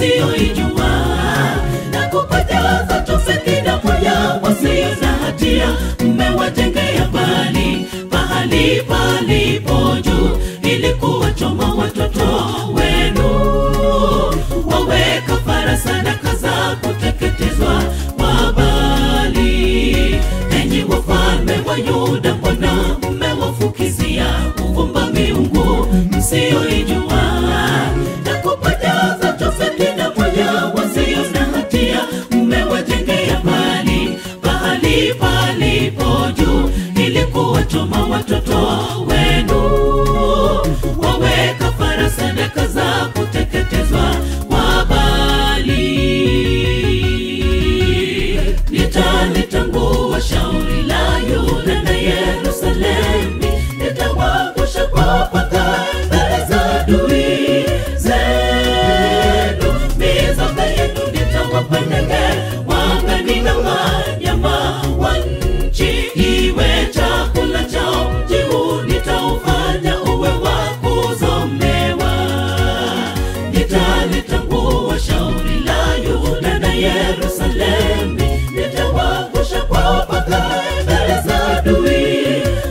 msiyoijua na kupajaza tope kila moja wasio na hatia mmewajengea bali pahali palipo juu ili kuwachoma watoto wenu waweka fara sadaka za kuteketezwa kwa bali enyi wafalme wa yuda mbona mmewafukizia uvumba miungu msiyoijua na kupajaza tope kila moja wasio na hatia mmewajengea bali pahali palipo juu ili kuwachoma watoto wenu waweka fara sadaka za kuteketezwa kwa bali nitalitangua shauri la yuda na yerusalemi nitawangusha kwa paka mbele za adui zenu mizoga yenu nitawapa ndege wangani na wanyama wa nchi iwe chakula chao mji huu nitaufanya uwe wa kuzomewa nitalitangua shauri la yuda na yerusalemi nitawangusha kwa paka mbele za adui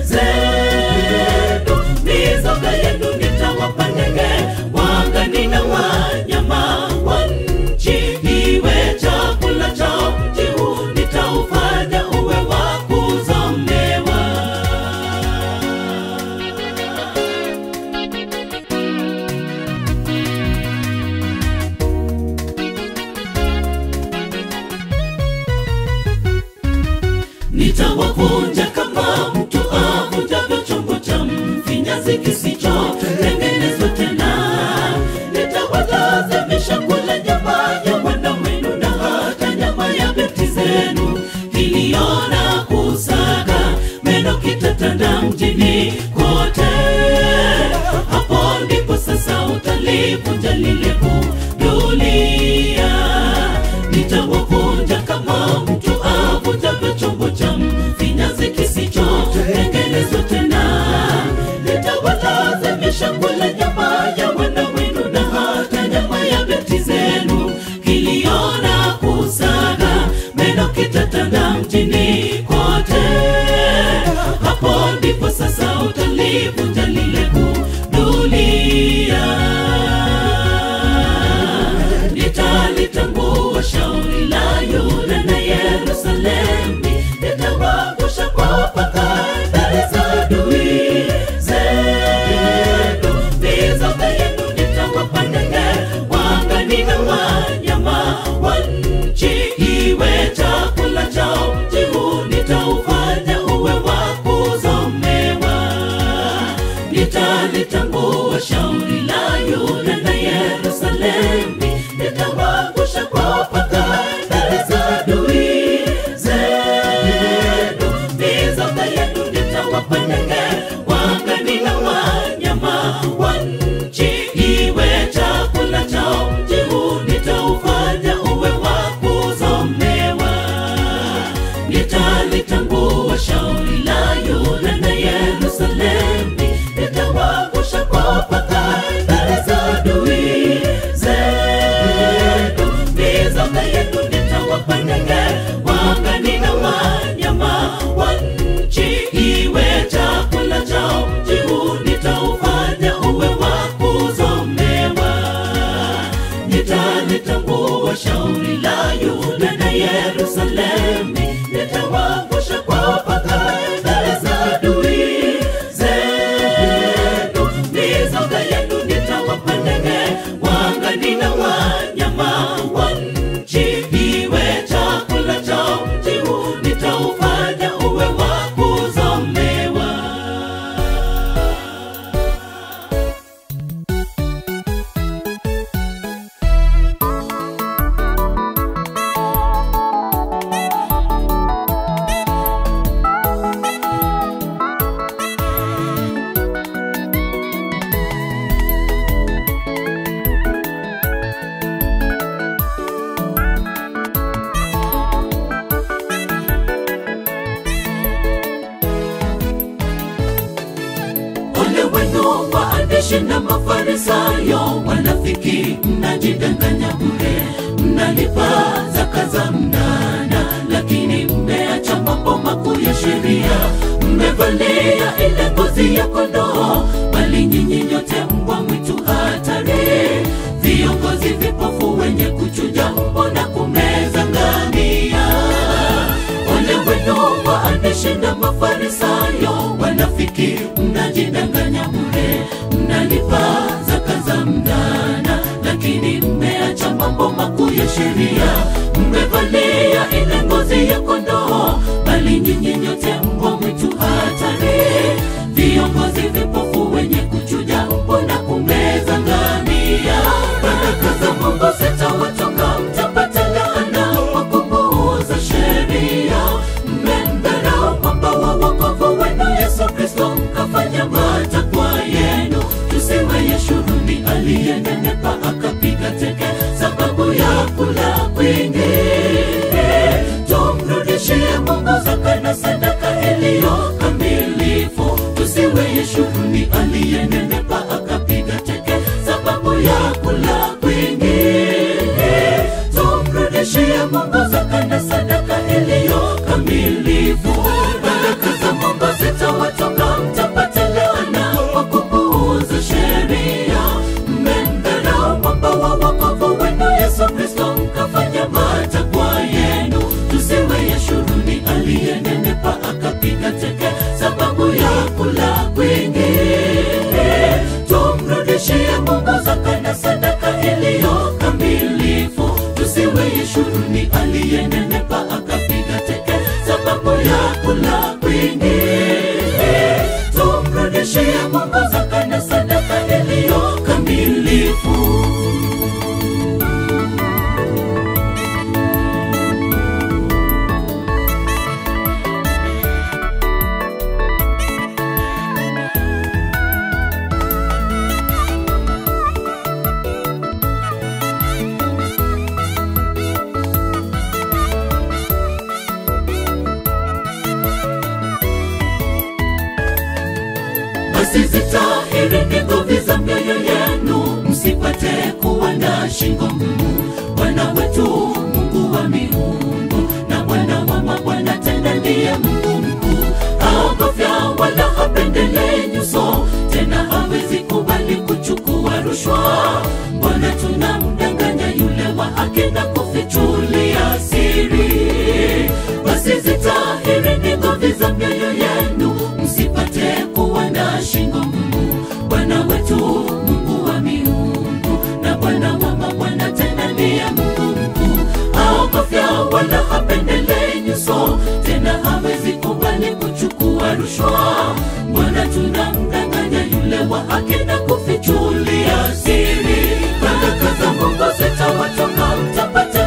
zenu mizoga yenu nitawapa ndege wangani na wanyama wa nchi iwe chakula chao mji huu nitaufanya uwe wa kuzomewa nitawavunja kama mtu avunjavyo chombo cha mfinyazi kisichotengenezwa tena nitawalazimisha kula nyama ya wana wenu na hata nyama ya binti zenu kiliona kusaga meno kitatanda mjini kote hapo ndipo sasa utalivunja lile dunia nitawavunja kama mtu avunjavyo chombo cha mfinyazi kisichotengenezwa tena nitawalazimisha kula nyama ya wana wenu na hata nyama ya binti zenu kiliona kusaga meno kitatanda mjini kote hapo ndipo sasa utalivunja lile dunia nitalitangua shauri la yuda na yerusalemi nitawangusha kwa paka mbele za adui zenu mizoga yenu nitawapa ndege wangani na wanyama wa nchi iwe chakula chao mji huu nitaufanya uwe wa kuzomewa nitalitangua shauri la yuda na yerusalemi nitawangusha kwa paka mbele za adui zenu mizoga yenu nitawapa ndege wangani na wanyama wa nchi iwe chakula chao mji huu nitaufanya uwe wa kuzomewa nitalitangua shauri la yuda na yerusalemi nitawangusha kwa paka mbele za adui zenu mizoga yenu nitawapa ndege wangani na wanyama wa nchi iwe chakula chao mji huu nitaufanya uwe wa kuzomewa nitalitangua shauri la yuda na yerusalemi nitawangusha kwa paka mbele za adui zenu mizoga yenu nitawapa ndege wangani na wanyama wa nchi iwe chakula chao mji huu nitaufanya uwe wa kuzomewa ole wenu waandishi na mafarisayo wanafiki mnajidanganya bure ya mafarisayo wanafiki mnajidanganya bure mnalipa zaka za mdana lakini mmeacha mambo makuu ya sheria mmevalia ile ngozi ya kondoo bali nyinyi nyote mbwa mwitu hatari viongozi vipofu wenye kuchuja mbo na kumeza ngamia baraka za mungu zitawatoka mtapata laana kwa kupuuza sheria mmemdharau mwamba wa wokovu wenu yesu kristo mkafanya matakwa yenu tusiwe yeshuruni aliyenenepa akapiga teke sababu ya kula kwingi tumrudishie mungu zaka na sadaka iliyo kamilifu tusiwe yeshuruni aliyenenepa akapiga teke sababu ya kula kwingi tumrudishie mungu zaka na sadaka iliyo kamilifu baraka za mungu zitawatoka mtapata laana kwa kupuuza sheria mmemdharau mwamba wa wokovu wenu yesu kristo mkafanya matakwa yenu tusiwe yeshuruni aliyenenepa akapiga teke sababu ya kula kwingi tumrudishie mungu zaka na sadaka iliyo kamilifu tusiwe yeshuruni aliyenenepa akapiga teke sababu ya kula kwingi tumrudishie mungu zaka na sadaka iliyo kamilifu basi zitahirini ngovi za mioyo yenu msipate kuwa na shingo ngumu bwana wetu mungu wa miungu na bwana wa mabwana tena ndiye mungu mkuu haogofya wala hapendelei nyuso tena hawezi kubali kuchukua rushwa bwana tunamdanganya yule wa haki na kufichulia siri basi zitahirini ngovi za mioyo yenu msipate kuwa na shingo ngumu bwana wetu mungu wa miungu na bwana wa mabwana tena ndiye mungu mkuu haogofya wala hapendelei nyuso tena hawezi kubali kuchukua rushwa bwana tunamdanganya yule wa haki na kufichulia siri baraka za mungu zitawatoka mtapata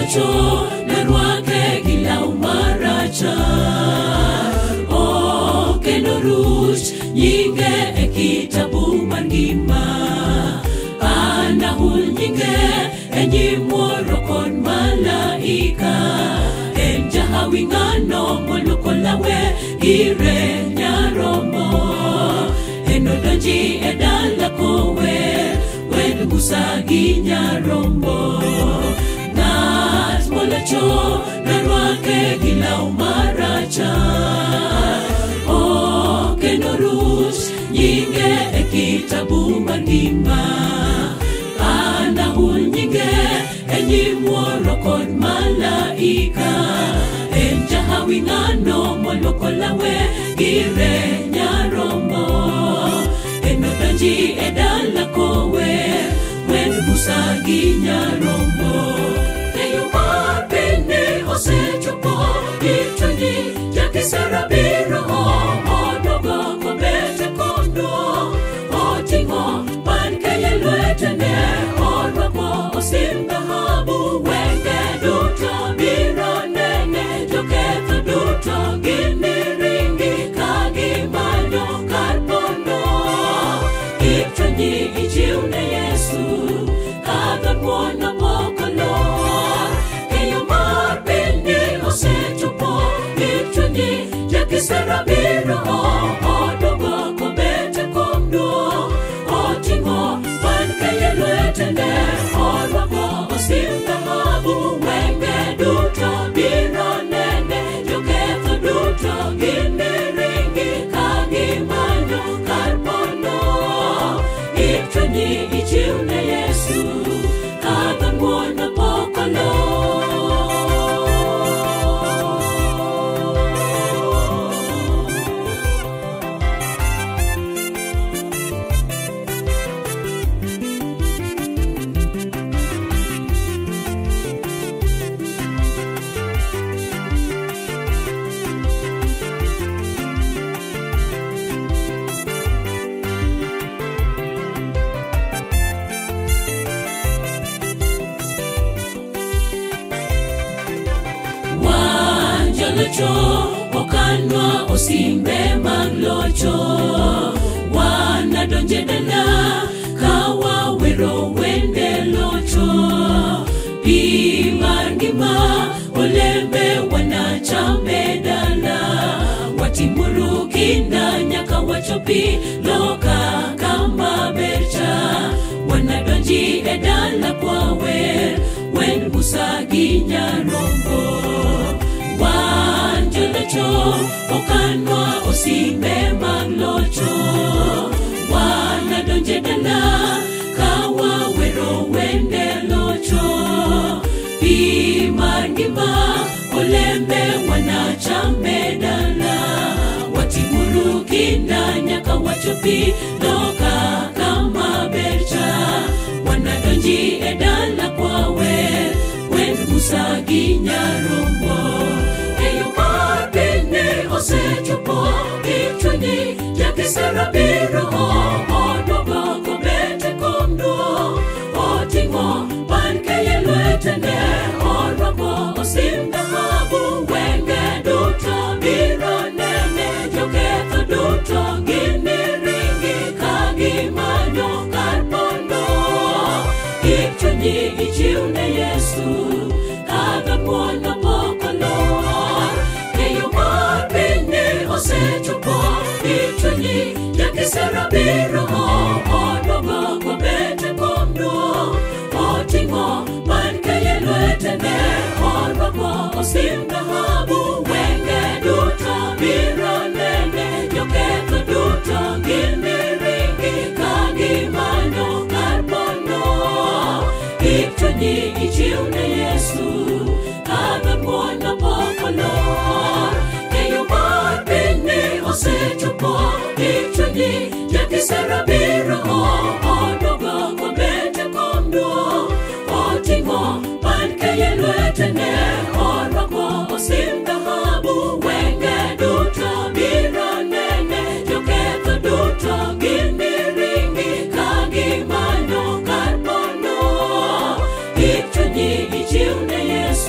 locho nerwake gi law marachar o kendo ruch nyinge e kitabu mar ngima anahul nyinge e nyim wuoro kod malaika en jahawi ng'ano moluoko lawe ire nyaromo en odonji e dala kower wen musa gi nyarombo ng'at molocho narwake gi law marachar o kendo ruch nyinge e kitabu mar ngima anahul nyinge e nyim wuoro kod malaika en jahawi ng'ano moluoko lawe gire nyarombo en odonji e dala kower wen busa gi nyarombo keyo mar piny osechopo itoni jakisera biro odogo kobete kondo oting'o pan keye lwetene orwako osim dhahabu wenge duto biro nene joketho duto gimiringi ka gimanyo kar pondo ichunyi ichiwne yesu kadho muono mokolor keyo mar piny osechopo ichunyi jakisera biro odogo kobete kondo oting'o pan keye lwetene orwako osim dhahabu wenge duto biro nene joketho duto gimiringi ka gimanyo kar pondo ichunyi ichiwne yesu kadho muono pokolor wan jolocho okanwa osimbe mag locho wanadonje dala ka wawero wende locho pi mar ngima olembe wanachame dala watimuru kinda nyaka wachopi loka kama bercha wanadonji e dala kwawer wen musa gi nyarombo wan jolocho okanwa osimbe mag locho wanadonje dala ka wawero wende locho pi mar ngima olembe wanachame dala watimuru kinda nyaka wachopi loka kama bercha wanadonji e dala kwawer wen musa gi nyarombo eyo mar piny osechopo ichunyi jakisera biro odogo kobete kondo oting'o pan keye lwetene orwako osim dhahabu wenge duto biro nene joketho duto gimiringi ka gimanyo kar pondo ichunyi ichiwne yesu kadho muono pokolor keyo mar piny osechopo ichunyi jakisera biro odogo kobete kondo oting'o pan keye lwetene orwako osim dhahabu wenge duto biro nene joketho duto gimiringi ka gimanyo kar pondo ichunyi ichiwne yesu kadho muono pokolor keyo mar piny osechopo ichunyi jakisera biro odogo kobete kondo oting'o pan keye lwetene orwako osim dhahabu wenge duto biro nene joketho duto gimiringi ka gimanyo kar pondo ichunyi ichiwne yesu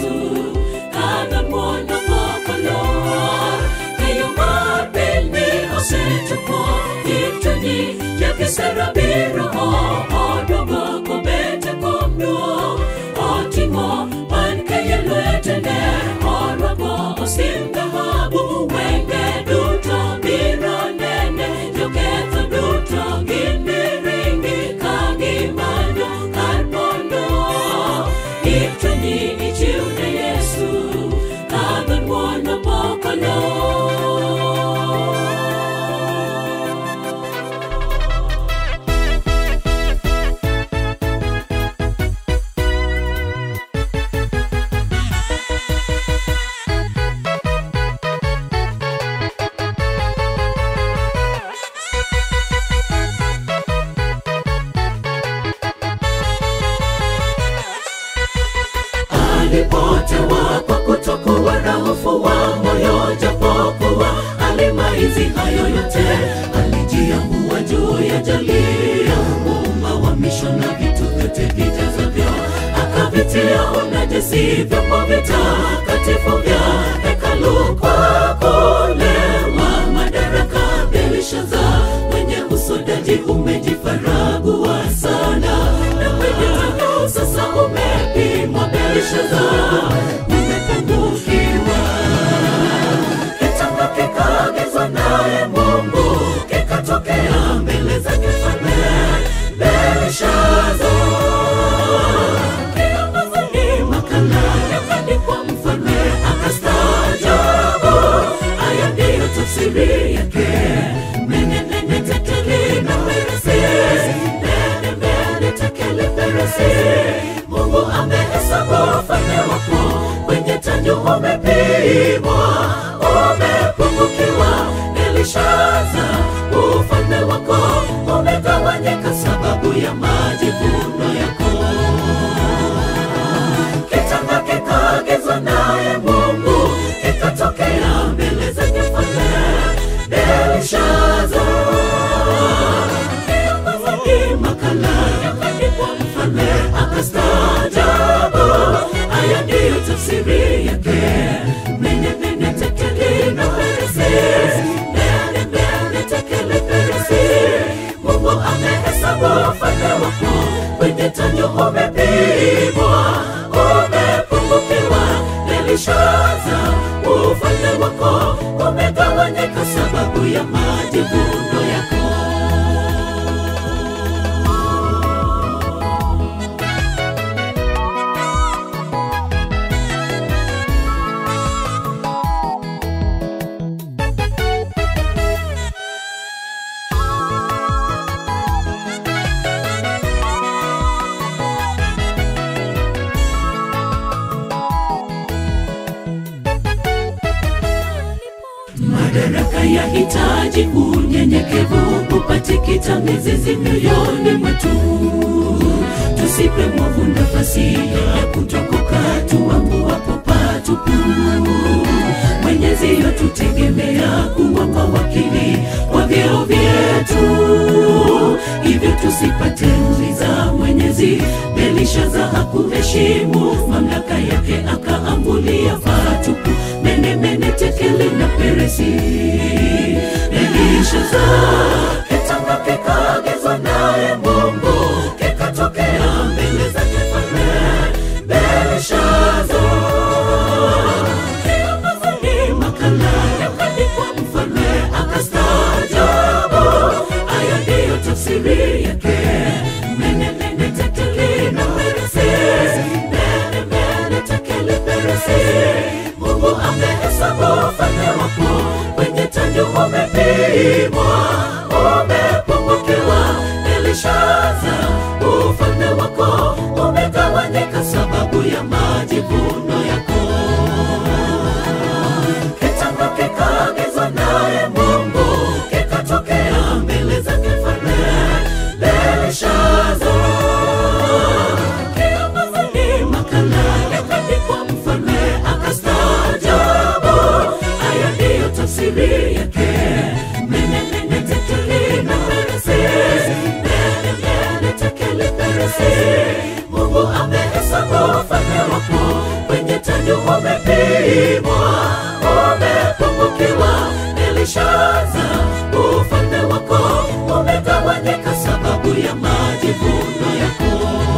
si vyombo vitakatifu vya hekalu kwa kulewa madaraka. Belishaza mwenye usodaji umejifaragua sana, na kwenye tano sasa umepimwa. Belishaza umepungukiwa kitanga kikaagizwa naye Mungu kikatokea mbele zake mfalme Belshaza. Kiongozi makala yakandikwa, mfalme akastaajabu. Haya ndiyo tafsiri yake: nene nene tekeli na peresi, nene nene tekeli peresi. Mungu amehesabu ufalme wako kwenye tanju umepimwa, umepungukiwa. Belishaza, ufalme wako umegawanyika sababu ya majivuno yako. Kitanga kikaagizwa naye Mungu kikatokea mbele zake mfalme Belishaza. Kiongozi makala yakandikwa, mfalme akastaajabu. Haya ndiyo tafsiri yake: mene mene tekeli na peresi, mene mene tekeli peresi. Mungu amehesabu ufalme wako kwenye tanju umepimwa, umepungukiwa. Belishaza, ufalme wako umegawanyika sababu ya majivuno yako. Madaraka yahitaji unyenyekevu, upatikita mizizi mioyoni mwetu. Tusipe mwovu nafasi ya kutokoka, tuanguapo patupu. Mwenyezi yotutegemea kuwa mawakili wa vyeo vyetu, hivyo tusipate mliza Mwenyezi. Belishaza hakuheshimu mamlaka yake, akaambulia patupu. Mene mene tekeli na peresi. Belishaza, kitanga kikaagizwa naye Mungu, kikatokea mbele zake mfalme Belishaza. Kiongozi makala yakandikwa, mfalme akastaajabu. Haya ndiyo tafsiri yake: mene mene tekeli na peresi, mene mene tekeli peresi. Mungu amehesabu ufalme wako kwenye tanju umepimwa, umepungukiwa. Belishaza, ufalme wako umegawanyika sababu ya majivuno yako. Kitanga kikaagizwa naye Mungu, kikatokea mbele zake mfalme Belishaza. Kiongozi makala yakandikwa, mfalme akastaajabu. Haya ndiyo tafsiri yake: mene mene tekeli na peresi, mene mene tekeli peresi. Mungu amehesabu ufalme wako kwenye tanju umepimwa, umepungukiwa. Belishaza, ufalme wako umegawanyika sababu ya majivuno yako.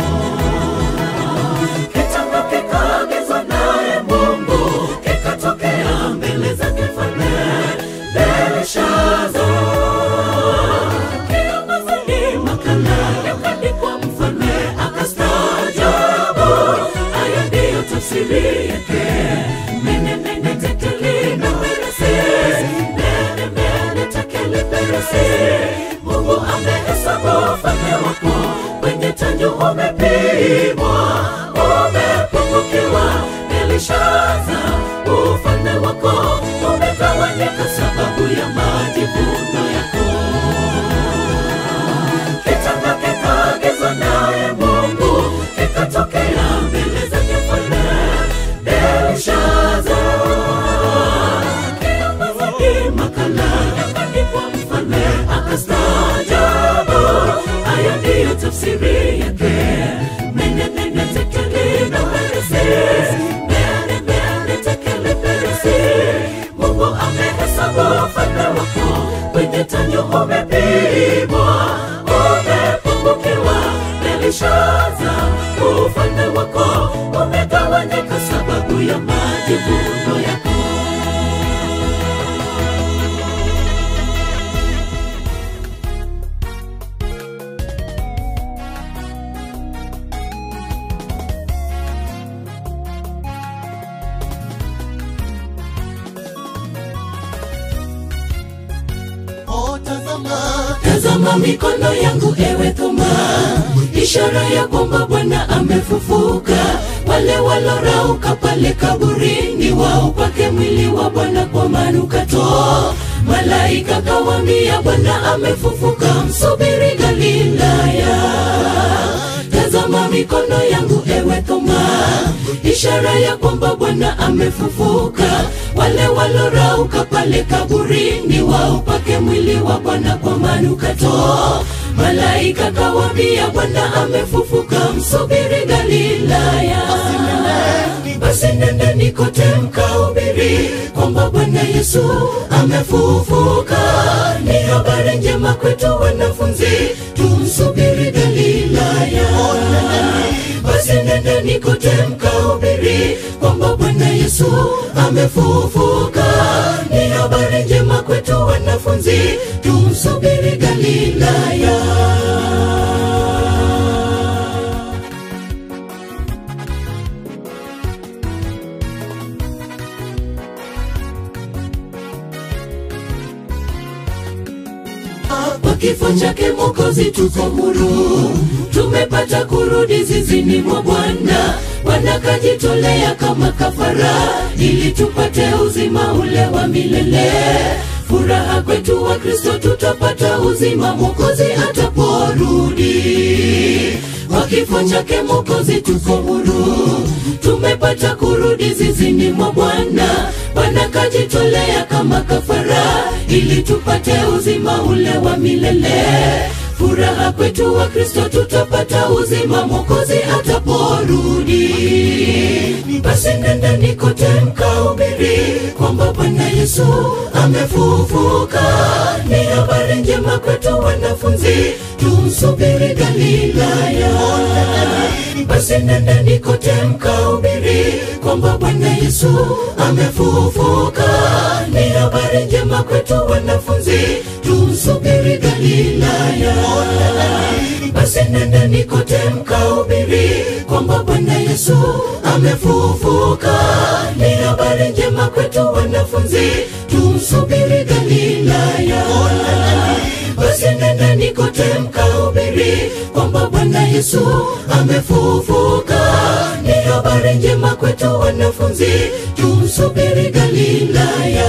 Kitanga kikaagizwa naye Mungu, kikatokea mbele zake mfalme Belishaza. Kiongozi makala yakandikwa, mfalme akastaajabu. Haya ndiyo tafsiri yake: mene mene tekeli na peresi, mene mene tekeli peresi. Mungu amehesabu ufalme wako kwenye tanju umepimwa, umepungukiwa. Belishaza, ufalme wako umegawanyika sababu ya majivuno yako. Kitanga kikaagizwa naye Mungu, kikatokea mbele zake mfalme Belishaza. Kiongozi makala yakandikwa, mfalme akastaajabu. Haya ndiyo umepimwa, umepungukiwa. Belishaza, ufalme wako umegawanyika sababu ya majivuno yako. Oh, tazama Tazama mikono yangu ewe Thoma, ishara ya kwamba Bwana amefufuka. Wale walorauka pale kaburini waupake mwili wa Bwana kwa manukato. Malaika kawambia Bwana amefufuka, msubiri Galilaya. Tazama mikono yangu ewe Thoma, ishara ya kwamba Bwana amefufuka. Wale walorauka pale kaburini waupake mwili wa Bwana kwa manukato. Malaika kawambia Bwana amefufuka, msubiri Galilaya. Basi nendeni kote mkahubiri kwamba Bwana Yesu amefufuka. Ni habari njema kwetu wanafunzi, tumsubiri Galilaya. Basi nendeni kote mkahubiri kwamba Bwana Yesu amefufuka. Ni habari njema kwetu wanafunzi, tumsubiri Galilaya. Kwa kifo chake Mwokozi tuko huru, tumepata kurudi zizini mwa Bwana. Bwana kajitolea kama kafara, ili tupate uzima ule wa milele. Furaha kwetu wa Kristo, tutapata uzima Mwokozi ataporudi. Kwa kifo chake Mwokozi tuko huru, tumepata kurudi zizini mwa Bwana. Bwana kajitolea kama kafara, ili tupate uzima ule wa milele. Furaha kwetu wa Kristo, tutapata uzima Mwokozi ataporudi. Basi nendeni kote mkahubiri kwamba Bwana Yesu amefufuka. Ni habari njema kwetu wanafunzi, tumsubiri Galilaya. Basi nendeni kote mkahubiri kwamba Bwana Yesu amefufuka. Ni habari njema kwetu wanafunzi, tumsubiri Galilaya. Basi nendeni kote mkahubiri kwamba Bwana Yesu amefufuka. Ni habari njema kwetu wanafunzi, tumsubiri Galilaya. Basi nendeni kote mkahubiri kwamba Bwana Yesu amefufuka. Ni habari njema kwetu wanafunzi, tumsubiri Galilaya.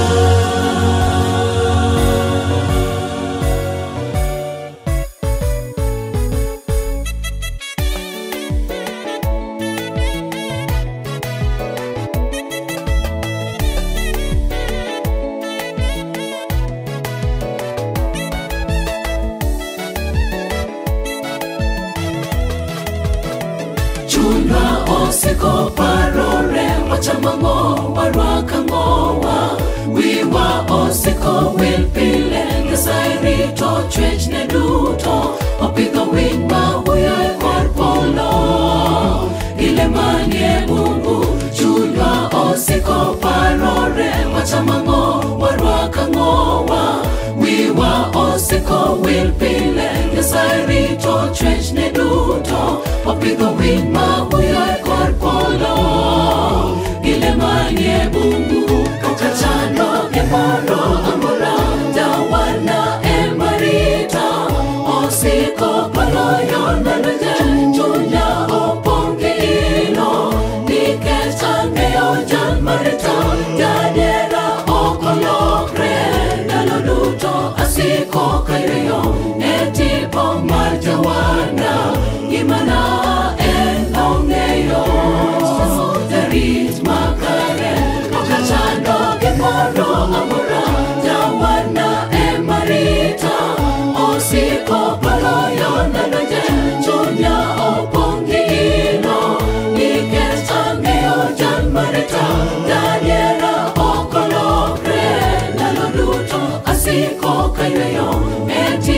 chunwa osiko parore wachamang'o warwaka ng'owa wiwa osiko wil pile nyasaye rito chwech ne duto opidho winy ma huyo e kor polo ile manie bungu chunywa osiko parore wachamang'o warwaka ng'owa wiwa osiko wil pile nyasaye rito chwech ne duto opidho winy ma huyo e kor polo gile manie bungu kata chando gimoro amora jawana ema rita osiko paloyo ndaloje chunya opong' gi ilo nikech ang'eyo jal marita jadiera ok olokre ndalo duto asiko kayweyo e tipo mar jawana gimana en ong'eyo jarit makare okachando gimoro amora jawana ema rita osiko paloyo ndaloje chunya opong' gi ilo nikech ang'eyo jal marita jadiera ok olokre ndalo duto asiko kayweyo e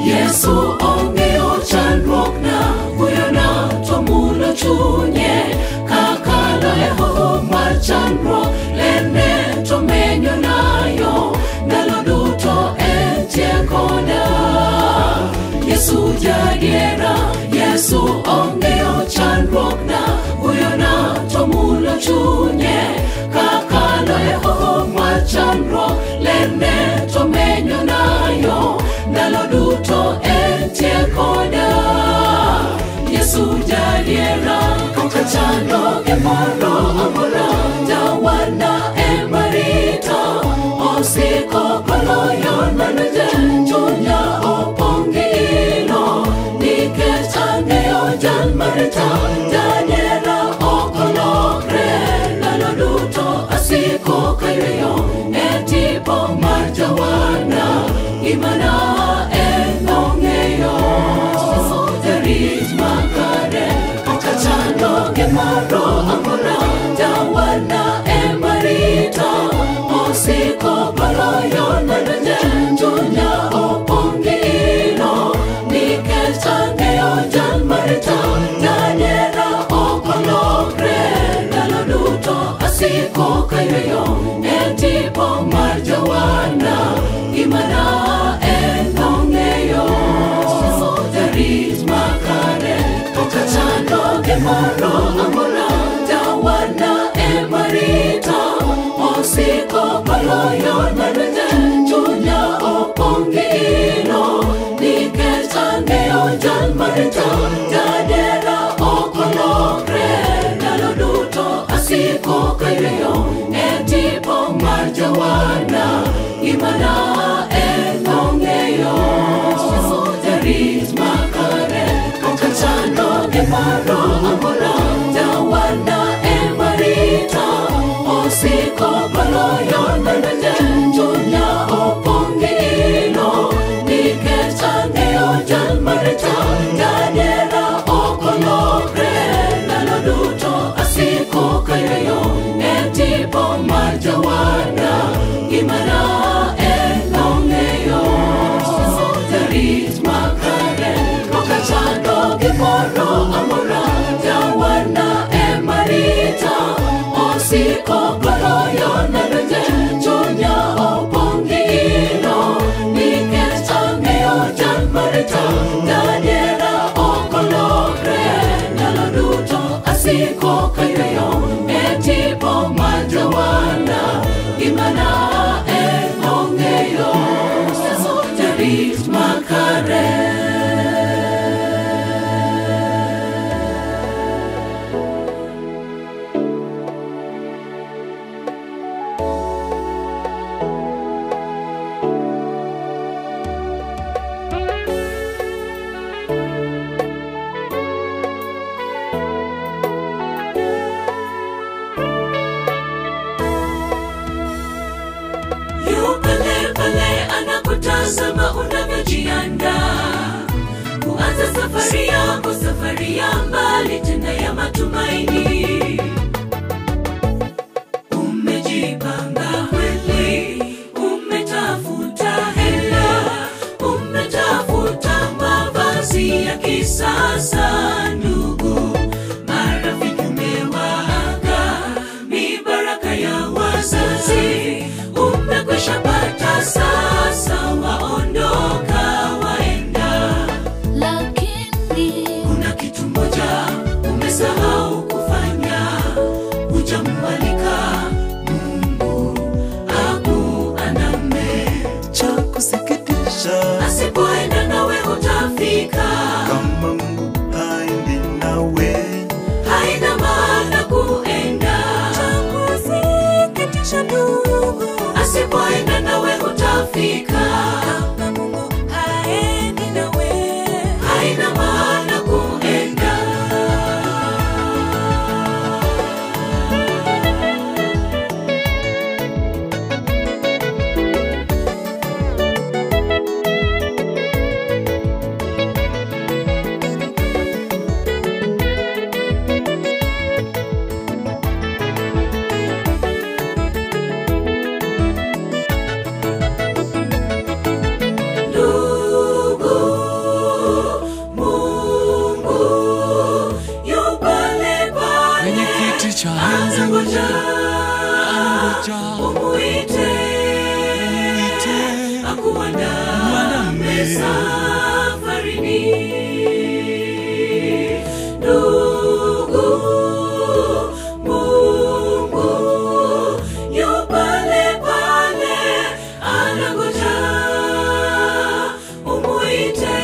yesu ong'eyo chandruok na huyo na to mulo chunye kakalo e hoho mar chandruok lerne to menyo nayo ndalo duto entie koda yesu jadiera yesu ong'eyo chandruok na huyo na to mulo chunye kakalo e hoho mar chandruok lerne to menyo nayo ndalo duto entie koda yesu jadiera kata chando gimoro amora jawana emarita osiko koloyo nanaje chunya opongi ilo nikech ang'eyo jan marita jadiera okolokre ndalo duto asiko kayweyo e tipo mar jawana gimana en ong'eyo jarit makare kata chando gimoro amora jawana emarita osiko koloyo nanaje chunya opongi ilo nikech ang'eyo jan marita jadiera okolokre ndalo duto asiko kayweyo e tipo mar jawana gimana en ong'eyo jarit makare kata chando gimoro amora jawana emarita osiko koloyo nanaje chunya opongi ilo nikech ang'eyo jan marita jadiera okolokre ndalo duto asiko kayweyo e tipo mar jawana gimana en ong'eyo jarit makare kata chando gimoro amora jawana emarita osiko koloyo nanaje chunya opongi ilo nikech ang'eyo jan marita jadiera okolokre ndalo duto asiko kayweyo e tipo mar jawana gimana en ong'eyo jarit makare kata chando gimoro amora jawana emarita osiko koloyo nanaje chunya opongi ilo nikech ang'eyo jan marita jadiera okolokre ndalo duto asiko kayweyo e tipo mar jawana gimana en ong'eyo jarit makare yu pale pale anakutazama unavyojiandaa kuanza safari yako safari ya mbali tena ya matumaini umejipanga kweli umetafuta hela umetafuta mavazi ya kisasa ndugu marafiki umewaaga ni baraka ya wazazi umekwisha pata sasa waondoka waenda lakini kuna kitu moja umesahau kufanya safarini. Ndugu, Mungu yu pale pale, anangoja umuite,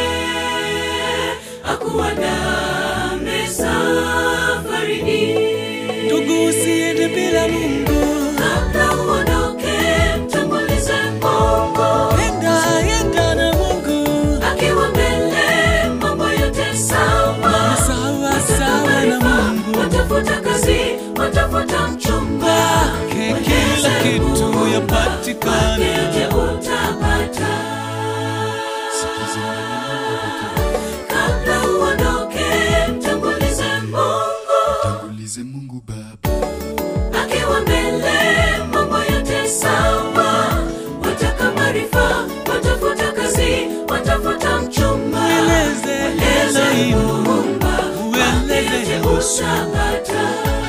akuandame safarini. Ndugu, usiende bila Mungu. Kabla uondoke, mtangulize Mungu. Enda, enda na Mungu. Akiwa mbele, mambo yote sawa. Sawa, sawa na Mungu. Watafuta kazi, watafuta mchumba. Kwake kila kitu yapatikana. Kwake yote utapata. Kabla uondoke, mtangulize Mungu. Tangulize Mungu Baba, akiwa mbele mambo yote sawa wataka maarifa watafuta kazi watafuta mchumba Mweleze Mweleze Elohim. Muumba, Mweleze yote Yehoshua. utapata.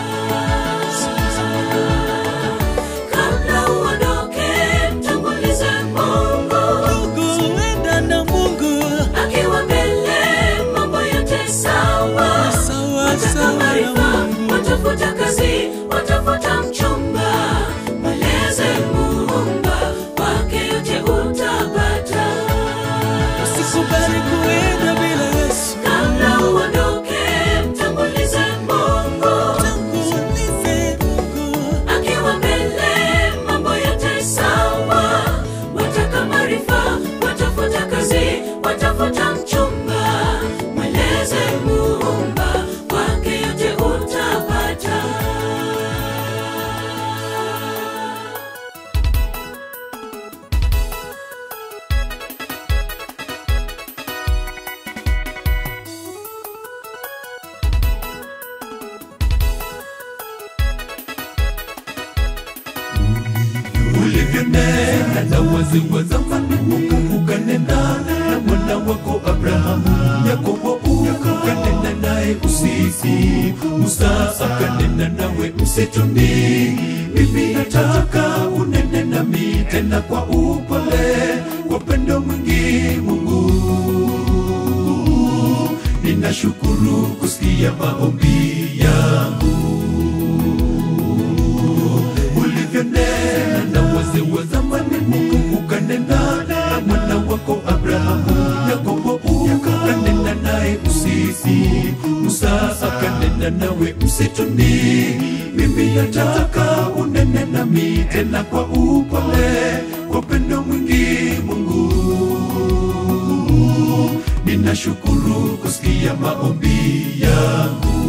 Kabla uondoke, mtangulize Mungu. Ndugu, enda na Mungu. Akiwa mbele, mambo yote sawa. Sawa, Wataka sawa na maarifa, Mungu. watafuta kazi, watafuta mchumba. Mweleze Muumba, kwake yote utapata. Usikubali kuenda bila Yesu. Kabla uondoke, mtangulize Mungu. Tangulize Mungu. Akiwa mbele, mambo yote sawa. Wataka maarifa, watafuta kazi, watafuta mchumba. Mweleze Muumba, kwake yote utapata. ulivyonena na wazee wa zamani Mungu ukanena na mwana wako Abrahamu, Yakobo ukanena naye usiku, Musa akanena nawe msituni. Mimi nataka unene nami tena kwa upole, kwa upendo mwingi Mungu. Ninashukuru kusikia maombi yangu ulivyonena na wazee wa zamani Mungu ukanena na mwana wako Abrahamu, Yakobo ukanena naye usiku, Musa akanena nawe msituni. Mimi nataka unene nami tena kwa upole, kwa upendo mwingi Mungu. Ninashukuru kusikia maombi yangu.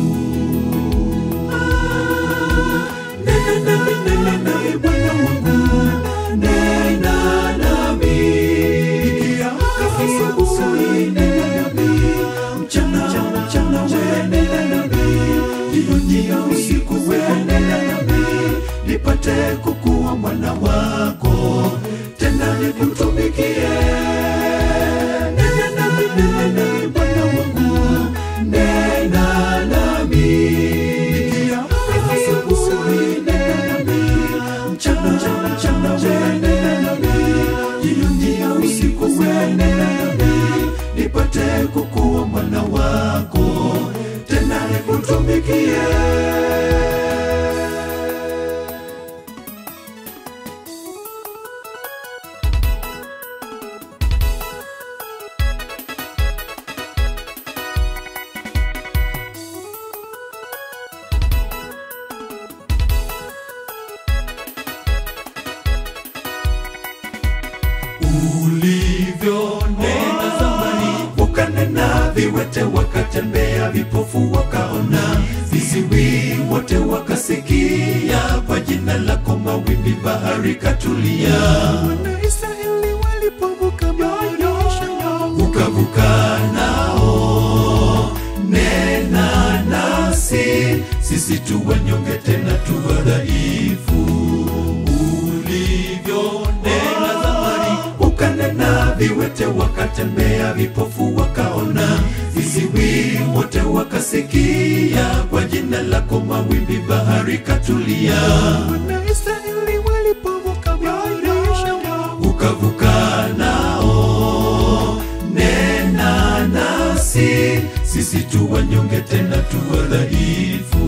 Nena nami, nena nami, Bwana wangu, nena nami. Nikiamka asubuhi, nena nami. Mchana, mchana, we nena nami. Jioni ya usiku, we nena nami. Nipate kukuwa mwana wako, tena nikutumikie. Nena nami, nena nami, Bwana wangu, nena nami. Nikiamka asubuhi, nena nami. Mchana, mchana, we nena nami. Jioni ya usiku, we nena nami. Nipate kukuwa mwana wako, tena nikutumikie. ulivyonena zamani, ukanena viwete wakatembea, vipofu wakaona, viziwi wote wakasikia, kwa jina lako mawimbi bahari katulia. Wanaisraeli walipovuka bahari ukavuka nao, nena nasi sisi tu wanyonge tena tu wadhaifu. Ulivyonena zamani, ukanena viwete wakatembea, vipofu wakaona, viziwi wote wakasikia, kwa jina lako mawimbi bahari katulia. Wanaisraeli walipovuka bahari ukavuka nao, sisi tu wanyonge tena tu wadhaifu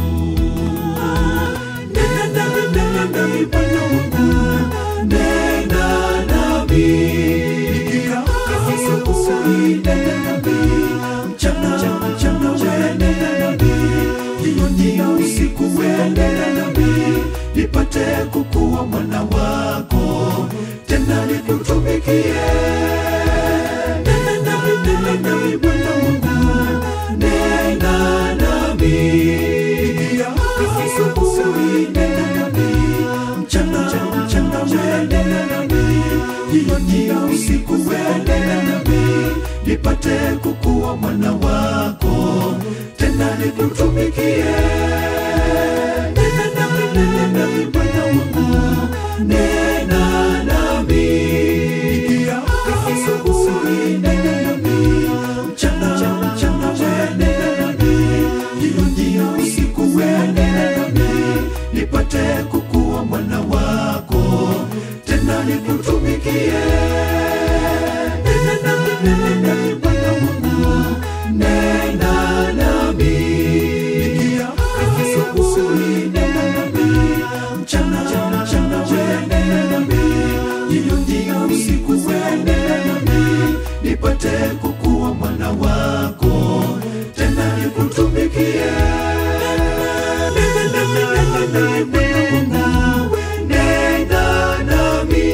nena nami nena nami bwana wangu nena nami nikiamka asubuhi nena nami mchana mchana we nena nami jioni na usiku we nena nami nipate kukuwa mwana wako tena nikutumikie nena nami nena nami bwana wangu nena nami nikiamka asubuhi nena nami mchana mchana we nena nami jioni na usiku we nena nami nipate kukuwa mwana wako tena nikutumikie nena nami nena nami bwana wangu nena nami nikiamka asubuhi nena nami mchana mchana we nena nami jioni na usiku we nena nami nipate kukuwa mwana wako tena nikutumikie nena nami nena nami bwana wangu nena nami nikiamka asubuhi nena nami mchana mchana we nena nami jioni na usiku we nena nami nipate kukuwa mwana wako tena nikutumikie nena nami nena nami bwana wangu nena nami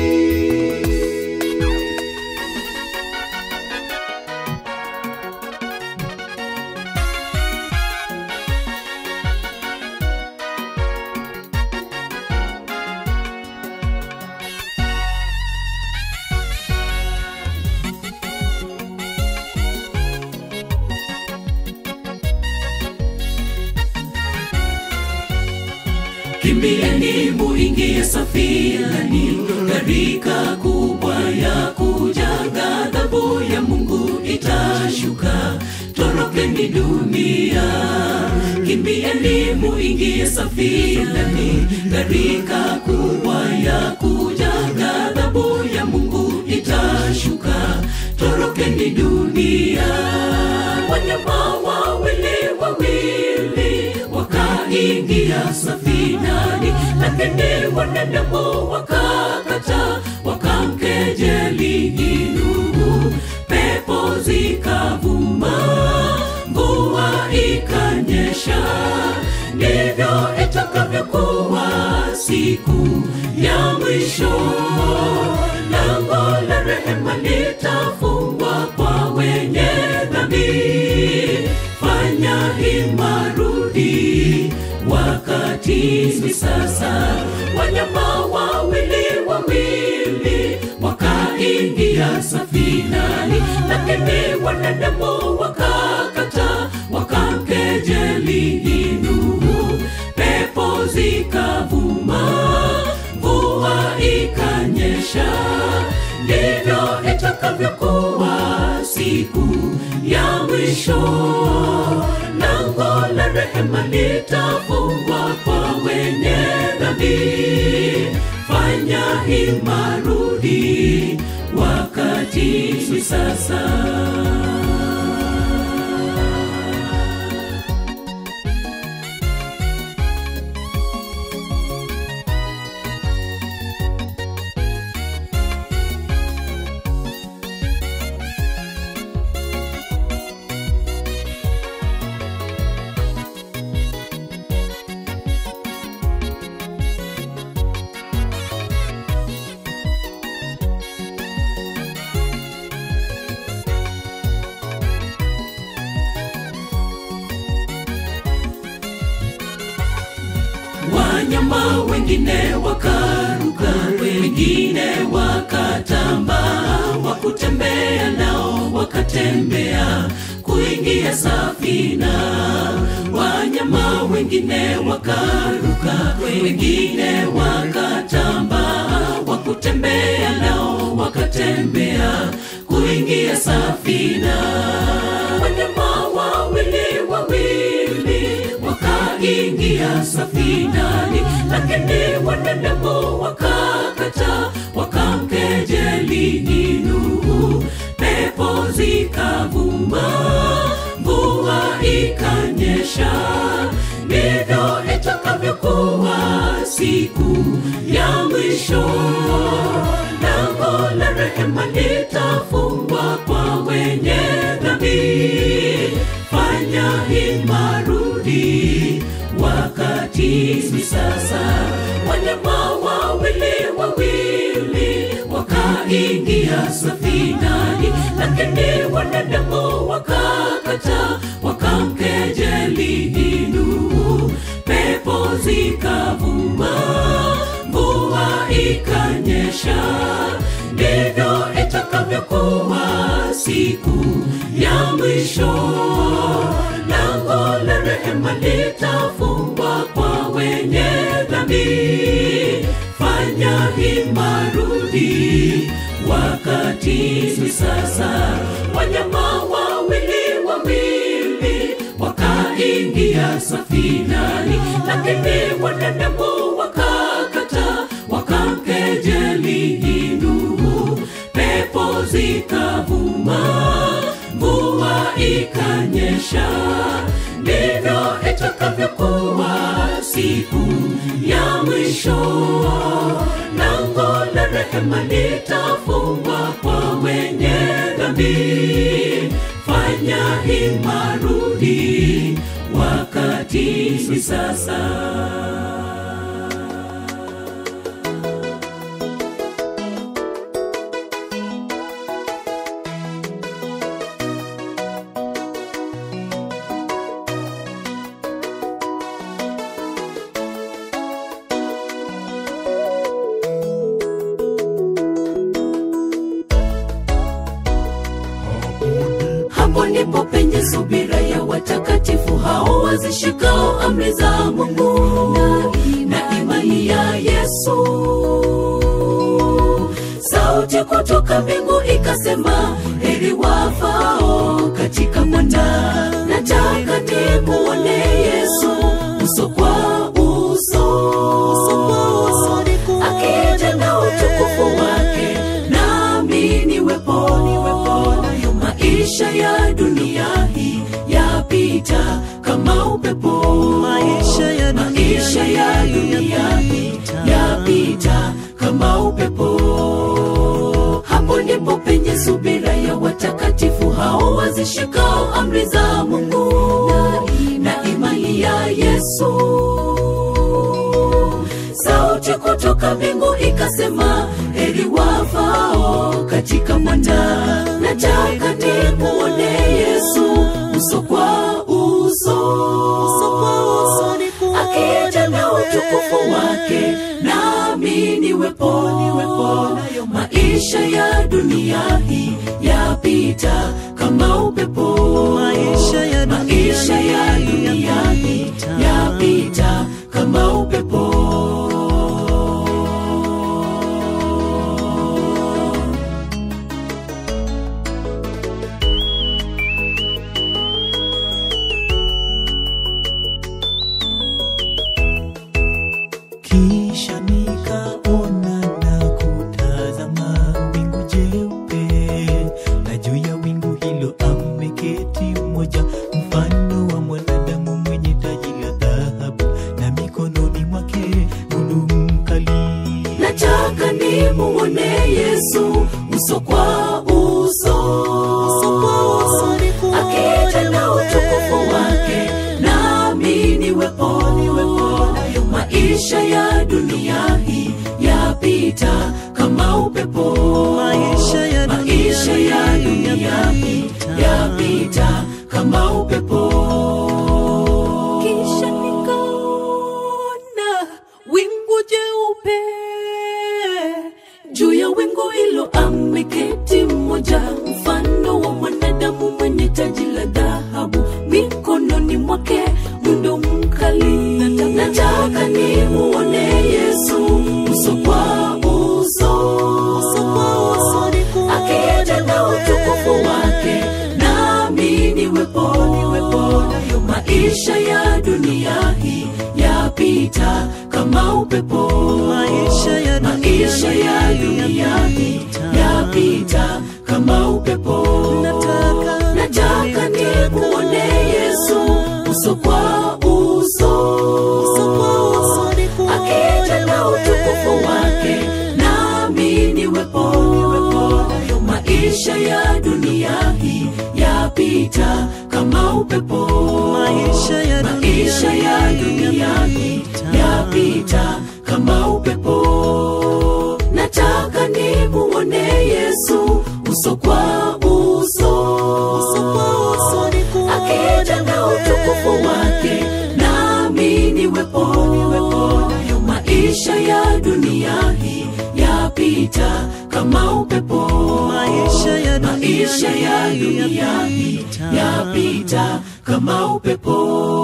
kimbieni muingie safinani gharika kubwa ya kuja ghadhabu ya mungu itashuka torokeni dunia kimbieni muingie safinani gharika kubwa ya kuja ghadhabu ya mungu itashuka torokeni dunia wanyama wawili wawili wakaingia safinani lakini wanadamu wakakata wakamkejeli Nuhu pepo zikavuma mvua ikanyesha ndivyo itakavyokuwa siku ya mwisho lango la rehema litafungwa kwa wenye dhambi fanya hima rudi wakati ni sasa wanyama wawili wawili wakaingia safinani lakini wanadamu wakakata wakamkejeli Nuhu pepo zikavuma mvua ikanyesha ndivyo itakavyokuwa siku ya mwisho lango la rehema litafungwa kwa wenye dhambi fanya hima rudi wakati ni sasa wanyama wengine wakaruka wengine wakatambaa wakutembea nao wakatembea kuingia safina wanyama wengine wakaruka wengine wakatambaa wakutembea nao wakatembea kuingia safina wanyama wawili wawili wakaingia safinani lakini wanadamu wakakata wakamkejeli Nuhu pepo zikavuma ikanyesha ndivyo itakavyokuwa siku ya mwisho lango la rehema litafungwa kwa wenye dhambi fanya hima rudi wakati ni sasa wanyama wawili wawili wakaingia safinani lakini wanadamu wakakata wakamkejeli Nuhu pepo zikavuma mvua ikanyesha ndivyo itakavyokuwa siku ya mwisho lango la rehema litafungwa kwa wenye dhambi fanya hima rudi wakati ni sasa wanyama wawili wawili wakaingia safinani lakini wanadamu wakakata wakamkejeli Nuhu pepo zikavuma mvua ikanyesha ndivyo itakavyokuwa siku ya mwisho lango la rehema litafungwa kwa wenye dhambi fanya hima rudi wakati ni sasa hapo ndipo penye subira ya watakatifu hao wazishikao amri za mungu na imani ya yesu sauti kutoka mbingu ikasema heri wafao katika mwana nataka nimuone yesu uso kwa uso akija na utukufu wake nami niwepo nayo maisha ya dunia hii yapita kama upepo Maisha ya dunia maisha ya hii dunia hii yapita. yapita kama upepo hapo ndipo penye subira ya watakatifu hao wazishikao amri za mungu na imani ya yesu sauti kutoka mbingu ikasema heri wafao katika mwana nataka nimuone yesu uso kwa uso akija na utukufu wake nami niwepo niwepo nayo maisha ya dunia hii yapita kama upepo Maisha ya dunia maisha ya hii dunia hii yapita. yapita kama upepo kisha nikaona na kutazama wingu jeupe na juu ya wingu hilo ameketi mmoja mfano wa mwanadamu mwenye taji la dhahabu na mikononi mwake mundu mkali nataka nimuone yesu uso kwa uso akija na utukufu wake nami niwepo niwepo nayo maisha ya dunia hii yapita kama upepo Maisha ya dunia maisha ya hii dunia hii yapita. yapita kama upepo kisha nikaona wingu jeupe juu ya wingu hilo ameketi mmoja mfano wa mwanadamu mwenye taji la dhahabu mikononi mwake mundo mkali nataka nimuone yesu uso kwa uso akija na utukufu wake nami niwepo niwepo nayo maisha ya dunia hii yapita kama upepo Maisha ya dunia maisha ya hii dunia hii yapita. yapita kama upepo Nataka nataka nikuone yesu maisha ya dunia hii yapita kama upepo Maisha ya dunia maisha ya dunia hii yapita kama upepo nataka nimuone yesu uso kwa uso akija na utukufu wake nami niwepo maisha ya dunia hii yapita kama upepo Maisha ya dunia maisha ya hii dunia hii yapita. yapita kama upepo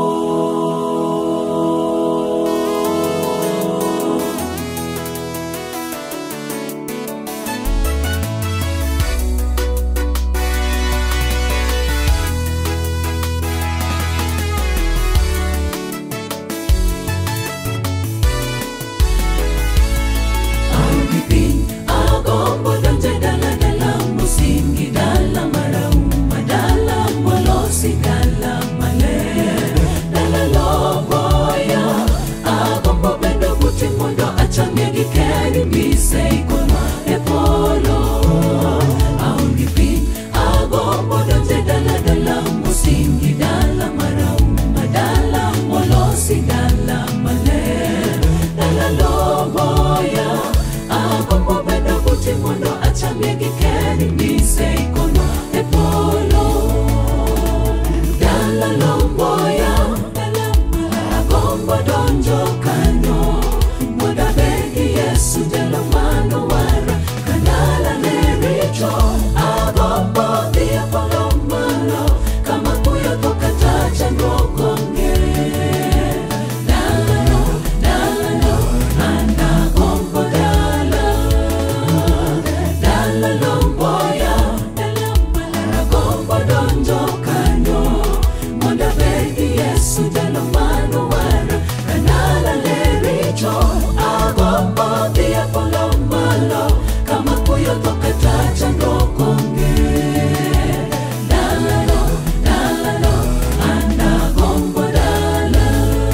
Audipin, agombo donje dala dala musingi dala marauma dala molosi dala male dala loboya agombo bedo buti mondo achange gi keri mise ikono e polo Audipin, agombo donje dala dala musingi dala marauma dala molosi dala male dala loboya agombo bedo buti mondo achamie gi keri mise ikono e polo dala lomboya agombo donjo kanyo mondo abed gi yesu jalo mano wara kanala ne richo agombo dhi e polo malo kama kuyo to kata chandruok onge dalano dalano anagombo dala dala lomboya agombo donjo kanyo mondo abed gi yesu jalo mano wara kanala ne richo agombo dhi e polo malo kama kuyo to kata chandruok onge dalano dalano anagombo dala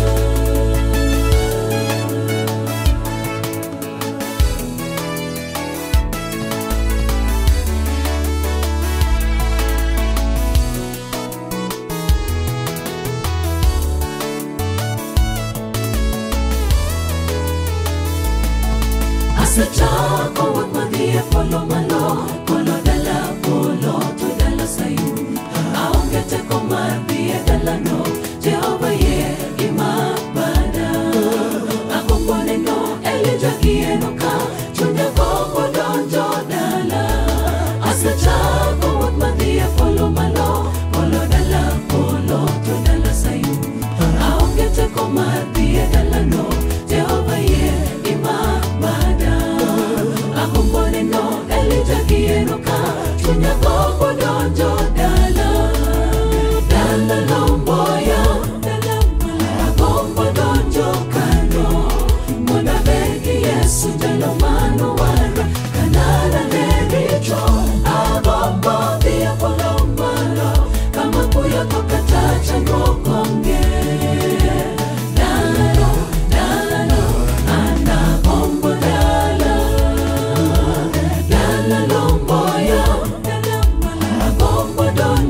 asechako wuoth madhi e polo malo polo dala polo to dala sayun aonge teko mar dhi e dalano jehova ye gima bada agombo neno elija gieno ka chunya gombo donjo dala asechako wuoth madhi e polo malo polo dala polo to dala sayun aonge teko mar dhi e dalano jehova ye gima bada agombo neno elija gieno ka chunya gombo donjo dala dala lomboya agombo donjo kanyo mondo abed gi yesu jalo mano wara kanala ne richo agombo dhi e polo malo kama kuyo to kata chandruok onge dalano dalano anagombo dala dala lomboya agombo donjo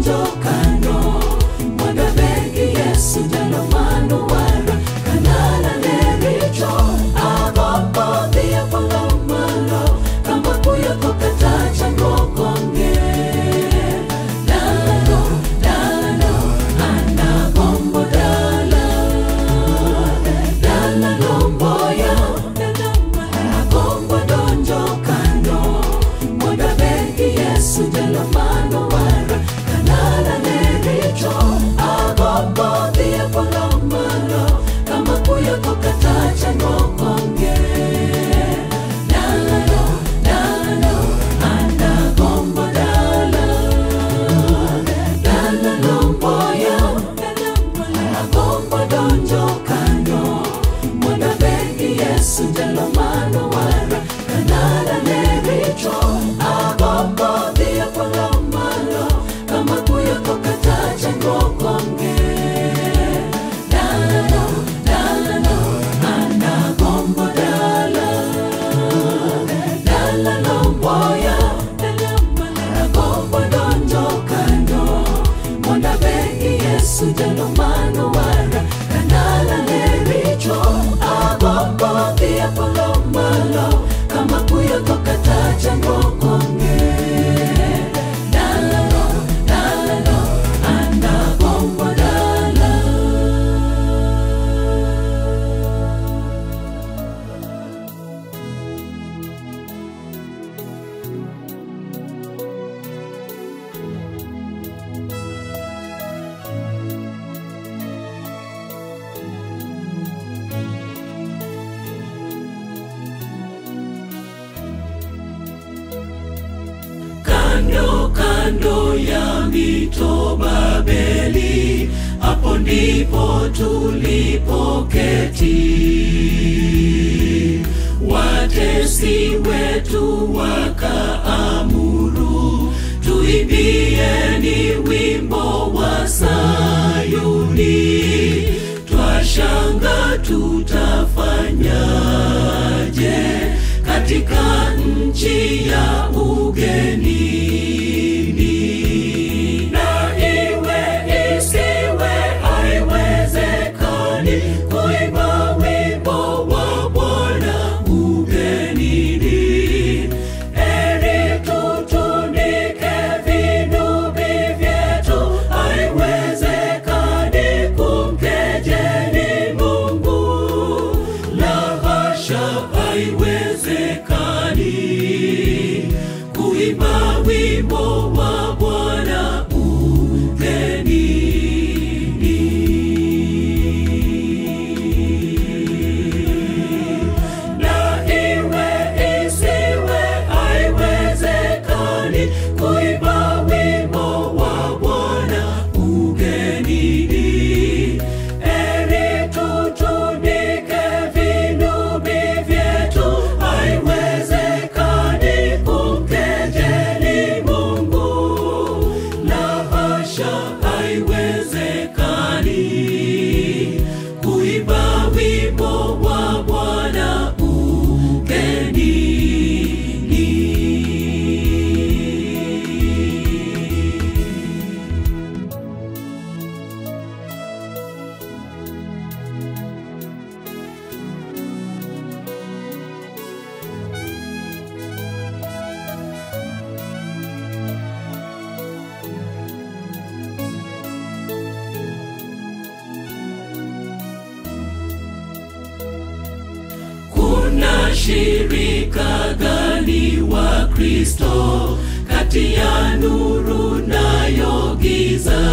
kando ya mito Babeli, hapo ndipo tulipoketi. Watesi wetu wakaamuru, tuimbieni wimbo wa Sayuni, twashanga tutafanyaje katika nchi ya ugenini na iwe isiwe haiwezekani kuimba wimbo wa Bwana ugenini. Heri tutunike vinubi vyetu, haiwezekani kumkejeli Mungu. La hasha, haiwezekani kuimba wimbo wa Bwana ugenini. Na iwe isiwe, haiwezekani kuimba wimbo wa Bwana ugenini. Heri tutunike vinubi vyetu, haiwezekani kumkejeli Mungu. La hasha, haiwezekani kuimba wimbo wa Bwana ugenini. Kuna shirika gani wa Kristo kati ya nuru nayo giza?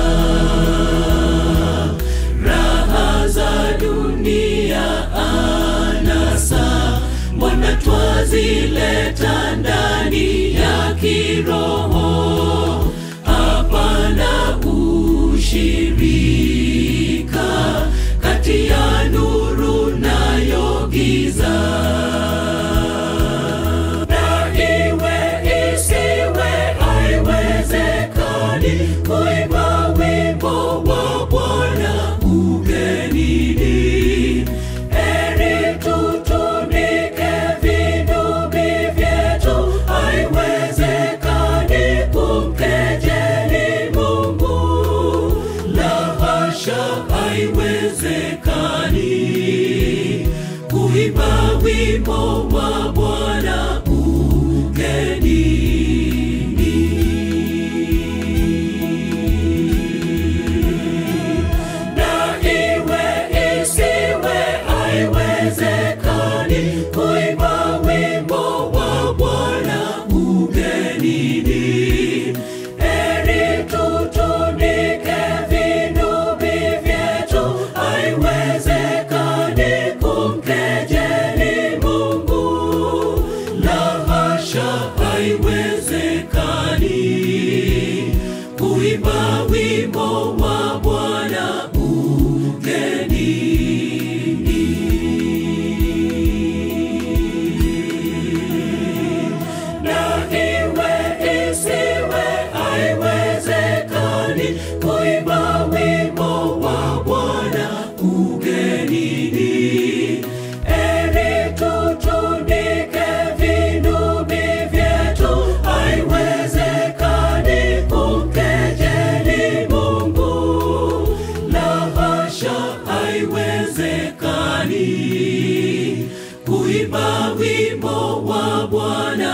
Raha za dunia anasa, mbona twazileta ndani ya kiroho? Hapana ushirika kati ya nuru nayo giza. Na iwe isiwe, haiwezekani kuimba wimbo wa Bwana ugenini. Heri tutunike vinubi vyetu, haiwezekani kumkejeli Mungu. La hasha, haiwezekani kuimba wimbo wa Bwana ugenini. Na iwe isiwe, haiwezekani kuimba wimbo wa Bwana ugenini. Heri tutunike vinubi vyetu, haiwezekani kumkejeli Mungu. La hasha, haiwezekani kuimba wimbo wa Bwana ugenini. Na iwe isiwe, haiwezekani kuimba wimbo wa Bwana ugenini. Heri tutunike vinubi vyetu, haiwezekani kumkejeli Mungu. La hasha, haiwezekani kuimba wimbo wa Bwana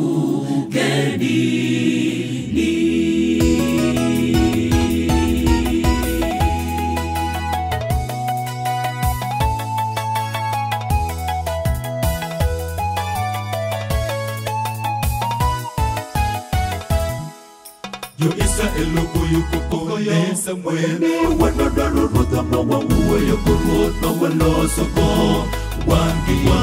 ugenini. yo israel ogoyo kokone samuel wanodwaro ruoth ma wawuoyo go ruoth ma walosogo wangiwa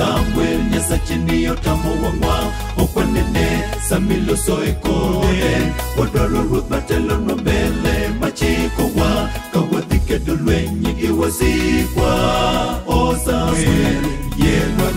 samuel nyasache ni otamo wang'wa okwanene samiloso e kode wadwaro ruoth matelonwa mbele machiko wa kawadhi kedo lweny gi wasikwa o samuel yienwa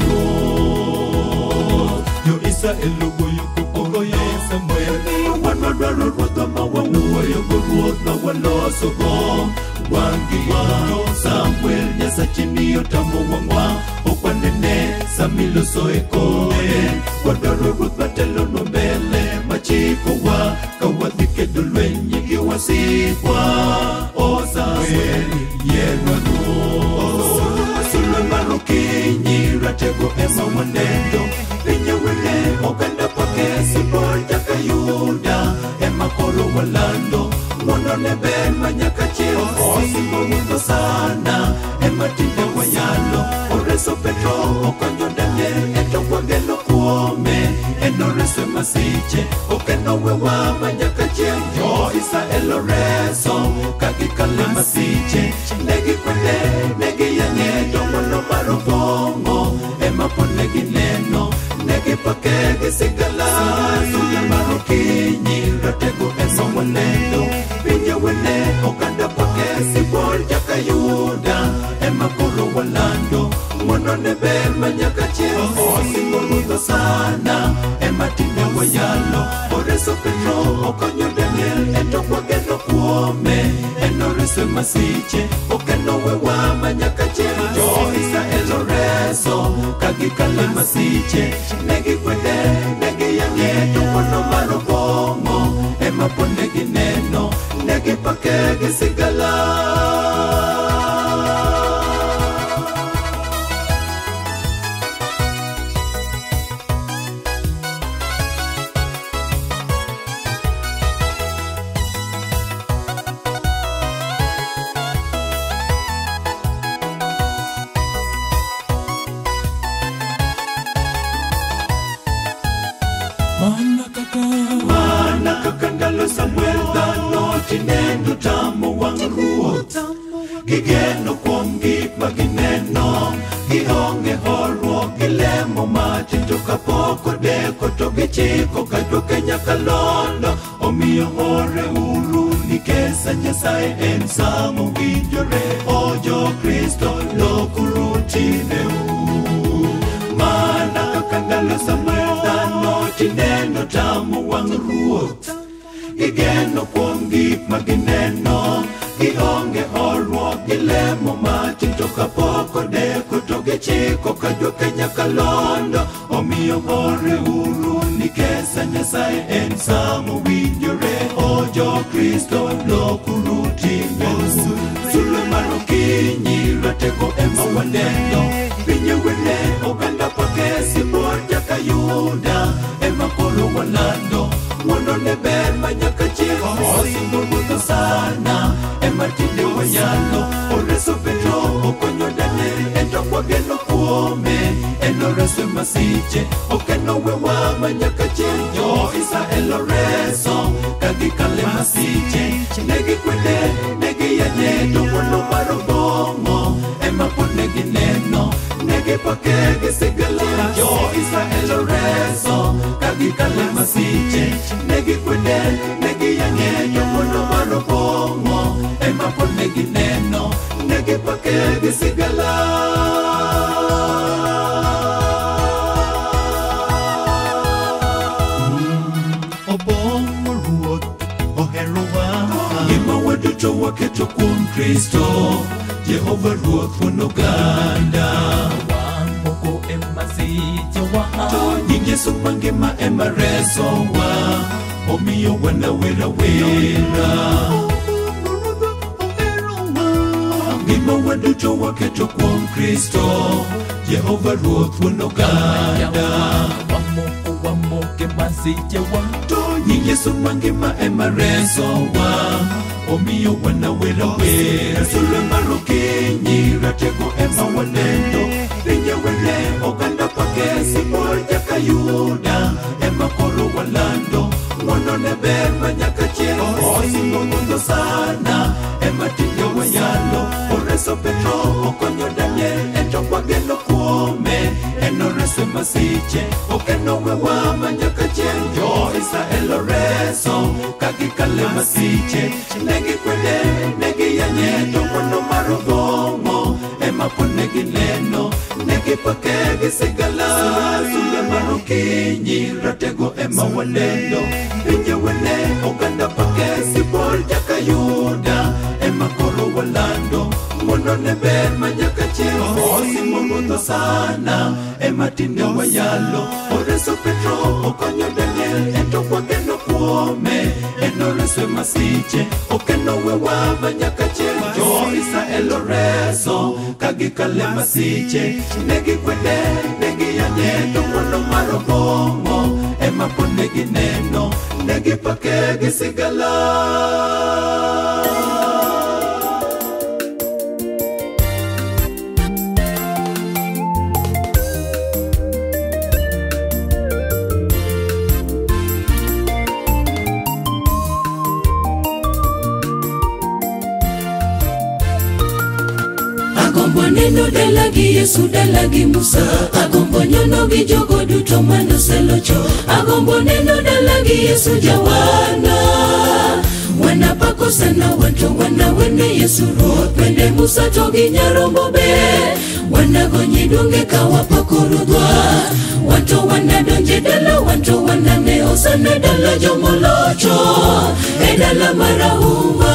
ruoth jo israel ogoyo koko goyo samuel wan wadwaro ruodhwa ma wawuoyo go ruoth ma waloso go wangi wao samuel nyasache miyo tamo wang'wa okwanene samiloso e kore wadwaro ruoth matelonwa mbele machiko wa kawadhi kedo lweny gi wasikwa o samuel yienwa ruoth sulwe mar okinyi ratego ema wanendo pinye wene oganda pake sibor nyaka yuda ema koro walando mondo ne ber ma nyaka chieng osimbo wuotho sana ema tinde wanyalo oreso petro okonyo daniel eto wageno kuome en oreso e masiche okeno wewa ma nyaka chieng jo israel oreso ka gikale masiche negikwede negiyang'e dongono mar obong'o ema pod negineno negipake gi sigala suya mar okinyi ratego ema waneno pinye wene oganda pake sibol jaka yuda ema koro walando mondo ne ber ma nyaka chieng osingo rudho sana ema tinde wayalo oreso petro okonyo daniel eto kwageno kuome en oreso e masiche okeno wewa ma nyaka chieng jo israel oreso ka gikale masiche negikwede negiyang'e to wono mar obong'o ema pod negineno negipake gi sigala mana kaka mana kaka ndalo samuel dhano tinendo tamo wang' ruoth gigeno kuom gik ma gineno gionge horuok gilemo matin to kapok odeko to gichiko ka dwoke nyaka londo omiyo hore uru nikesa nyasaye en sa mowinjore o jokristo lokuru tineu mana kaka ndalo samuel dhano tineno tamo wang' ruoth gigeno kuom gik ma gineno gionge horuok gilemo matin to kapok odeko to gichiko ka jwoke nyaka londo omiyo hore uru nikesa nyasaye en sa mowinjore o jokristo lokuru timeu sulwe mar okinyi ratego ema waneno pinye wene oganda pake sibor nyaka yuda ema koro walando mondo ne ber ma nyaka chieng osingo wuotho sana ema tinde wanyalo oreso petro okonyo daniel ento kwageno kuome en oreso e masiche okeno wewa ma nyaka chieng jo israel oreso ka gikale masiche negikwede negiyanye to wuono mar obong'o ema pod negineno negipake gi sigala jo israel oreso ka gikale masiche negikwede negiyang'e to wuono mar obong'o ema pod negineno negipake gi sigala obong'o ruoth oherowa ngima waduto waketo kuom kristo jehova ruoth wuon oganda wan moko e masichewa to nying yesu mangima ema resowa omiyo wanawera wera ngima waduto waketo kuom kristo jehova ruoth wuon oganda wamoko wamoke masichewa to nying yesu mangima ema resowa omiyo wanawera wera sulwe mar okinyi ratego ema wanendo pinye wene oganda pake sibor nyaka yuda ema koro walando ng'wono ne ber ma nyaka chieng osingo ng'udho sana ema tinde wanyalo oreso petro okonyo daniel ento kwageno kuome en oreso e masiche okeno wewa ma nyaka chieng jo israel oreso masiche negi kwede negi yanye to kono marogongo ema po negi neno negi pake gi sigala sule marokinyi ratego ema wanendo pinje wene oganda pake sipol jaka yuda ema koro walando mondo ne ber ma nyaka chieng' osimowuotho sana ema tinde wayalo oreso petro okonyo daniel ento kwageno kuome enoreso e masiche okeno wewa ma nyaka chieng' jo israel oreso kagikale masiche negi kwede negi yanye to mondo mar obong'o ema pod negi neno negi pake gi sigala agombo neno dalagi yesu dalagi musa agombo nyono gi jogo duto manoselocho agombo neno dalagi yesu jawana wanapako sana watu wanawene yesu ruoth bende musa to gi nyarombo be wanagonyi donge kawapakorudhwa wanto wanadonje dala wanto wanane osane dala jomolocho e dala marahuma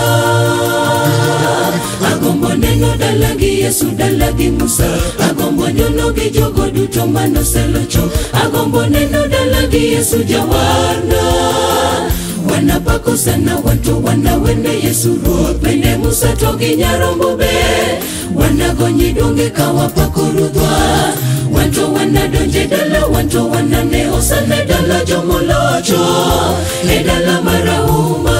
agombo neno dalagi yesu dalagi musa agombo nyono gi jogo duto manoselocho agombo neno dalagi yesu jawarna wanapako sana watu wanawene yesu ruoth bende musa to gi nyarombo be wanagonyi donge kawapakorudhwa wanto wanadonje dala wanto wanane osane dala jomolocho e dala marahuma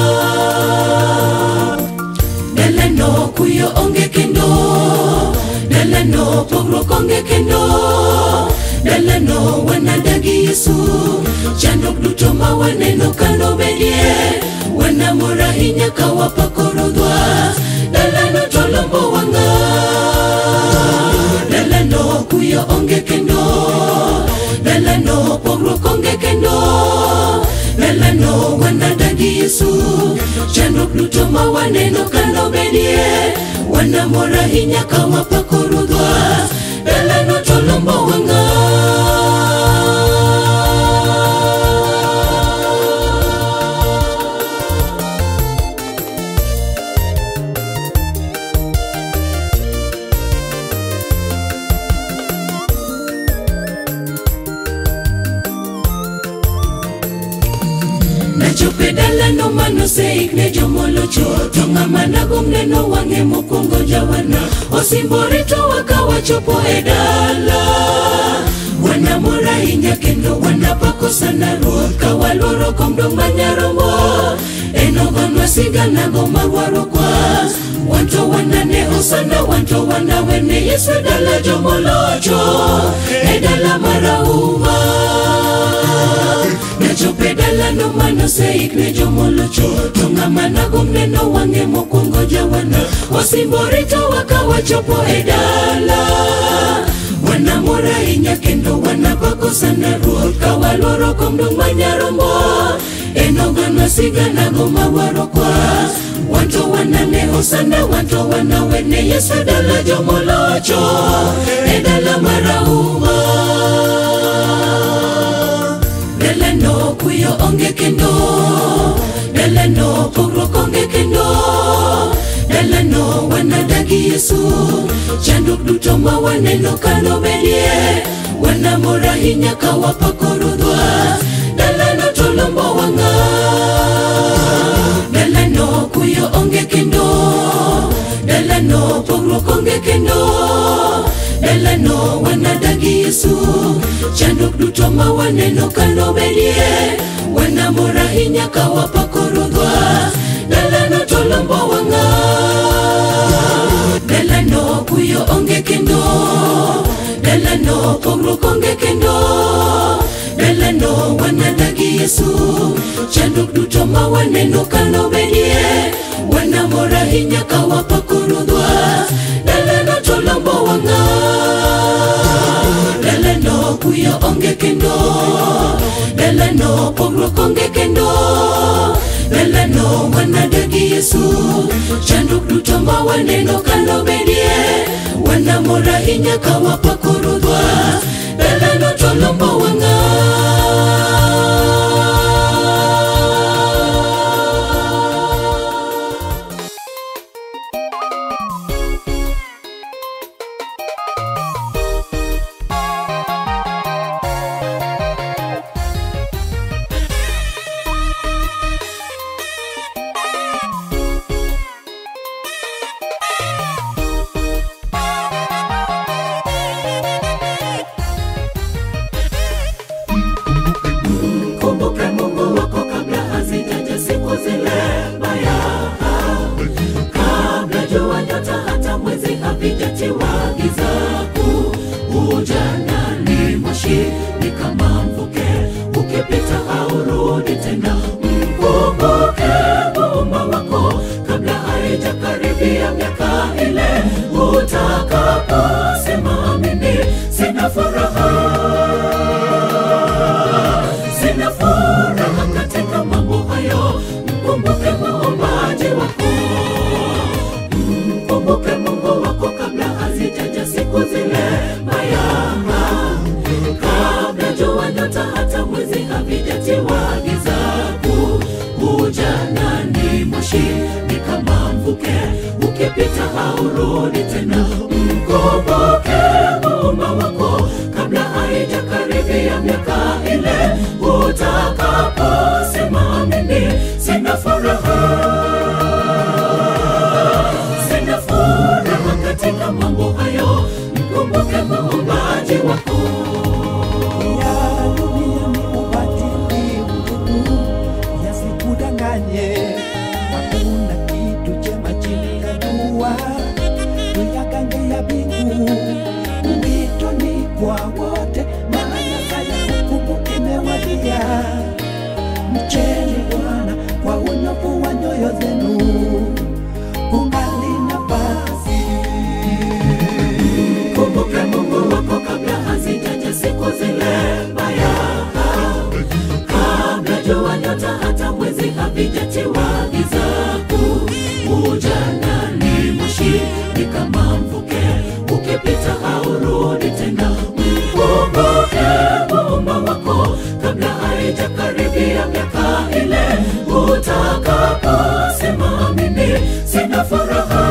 dalano kuyo onge kendo dalano pogruok onge kendo dalano wanadagi yesu chandruok duto ma waneno kano bedie wanamor ahinya ka wapakorodhwa dalano to lombo wang'a dalano kuyo onge kendo dalano pogruok onge kendo dalano wanadagi yesu chandruok duto ma waneno kano bedie wanamor ahinya ka wapakorudhwa dalano to lombo wang'a nachope dalano manoseik ne jomolocho to ng'ama nagom neno wang'e mokwongo jawana osimbore to wakawachopo e dala wanamor ahinya kendo wanapako sana ruoth ka waluoro kom dong manyarombo enogonwa siganago magwaro kwa wanto wanane osana wanto wanawene yesu e dala jomolocho e dala marahuma nachope dalano manoseik ne jomolocho to ng'ama nagom neno wang'e mokwongo jawana osimbore to wakawachopo e dala wanamor ahinya kendo wanapako sana ruoth ka waluoro kom dong manyarombo enoganwa siganago mawaro kwa wanto wanane osana wanto wanawene yesu e dala jomolocho e dala marahuma dalano kuyo onge kendo dalano pogruok onge kendo dalano wanadagi yesu chandruok duto ma waneno kano bedie wanamor ahinya ka wapakorudhwa dalano to lombo wang'a dalano kuyo onge kendo dalano pogruok onge kendo dalano wanadagi yesu chandruok duto ma waneno kano bedie wanamor ahinya ka wapakorudhwa dalano to lombo wang'a dalano kuyo onge kendo dalano pogruok onge kendo dalano wanadagi yesu chandruok duto ma waneno kano bedie wanamor ahinya ka wapakorudhwa dalano to lombo wang'a dalano kuyo onge kendo dalano pogruok onge kendo dalano wanadagi yesu chanduk duto ma waneno kalo bedie wanamora ahinya ka wapakorodhwa dalano to lombo wang'a kumbuke mungu wako kabla hazijaja siku zile mbaya kabla jua nyota hata mwezi havijatiwa giza kuu ujana ni moshi ni kama mvuke ukipita haurudi tena mkumbuke muumba wako kabla haijakaribia miaka ile utakaposema mimi sina furaha sina furaha katika mambo hayo mkumbuke muumbaji wako mkumbuke mungu wako kabla hazijaja siku zile mbaya kabla jua nyota hata mwezi havijatiwa giza kuu ujana ni moshi ni kama mvuke ukipita haurudi tena mkumbuke muumba wako kabla haijakaribia miaka ile utakaposema mimi sina furaha sina furaha katika mambo hayo mkumbuke muumbaji wako ya dunia ni ubatili mtupu, yasikudanganye. Hakuna kitu chema chini ya jua, tuyagange ya mbingu. Wito ni kwa wote, maana saa ya hukumu imewadia. Mcheni Bwana kwa unyofu wa nyoyo zenu, kungali nafasi. kumbuke mungu wako kabla hazijaja siku zile mbaya kabla jua nyota hata mwezi havijatiwa giza kuu ujana ni moshi ni kama mvuke ukipita haurudi tena mkumbuke muumba wako kabla haijakaribia miaka ile utakaposema mimi sina furaha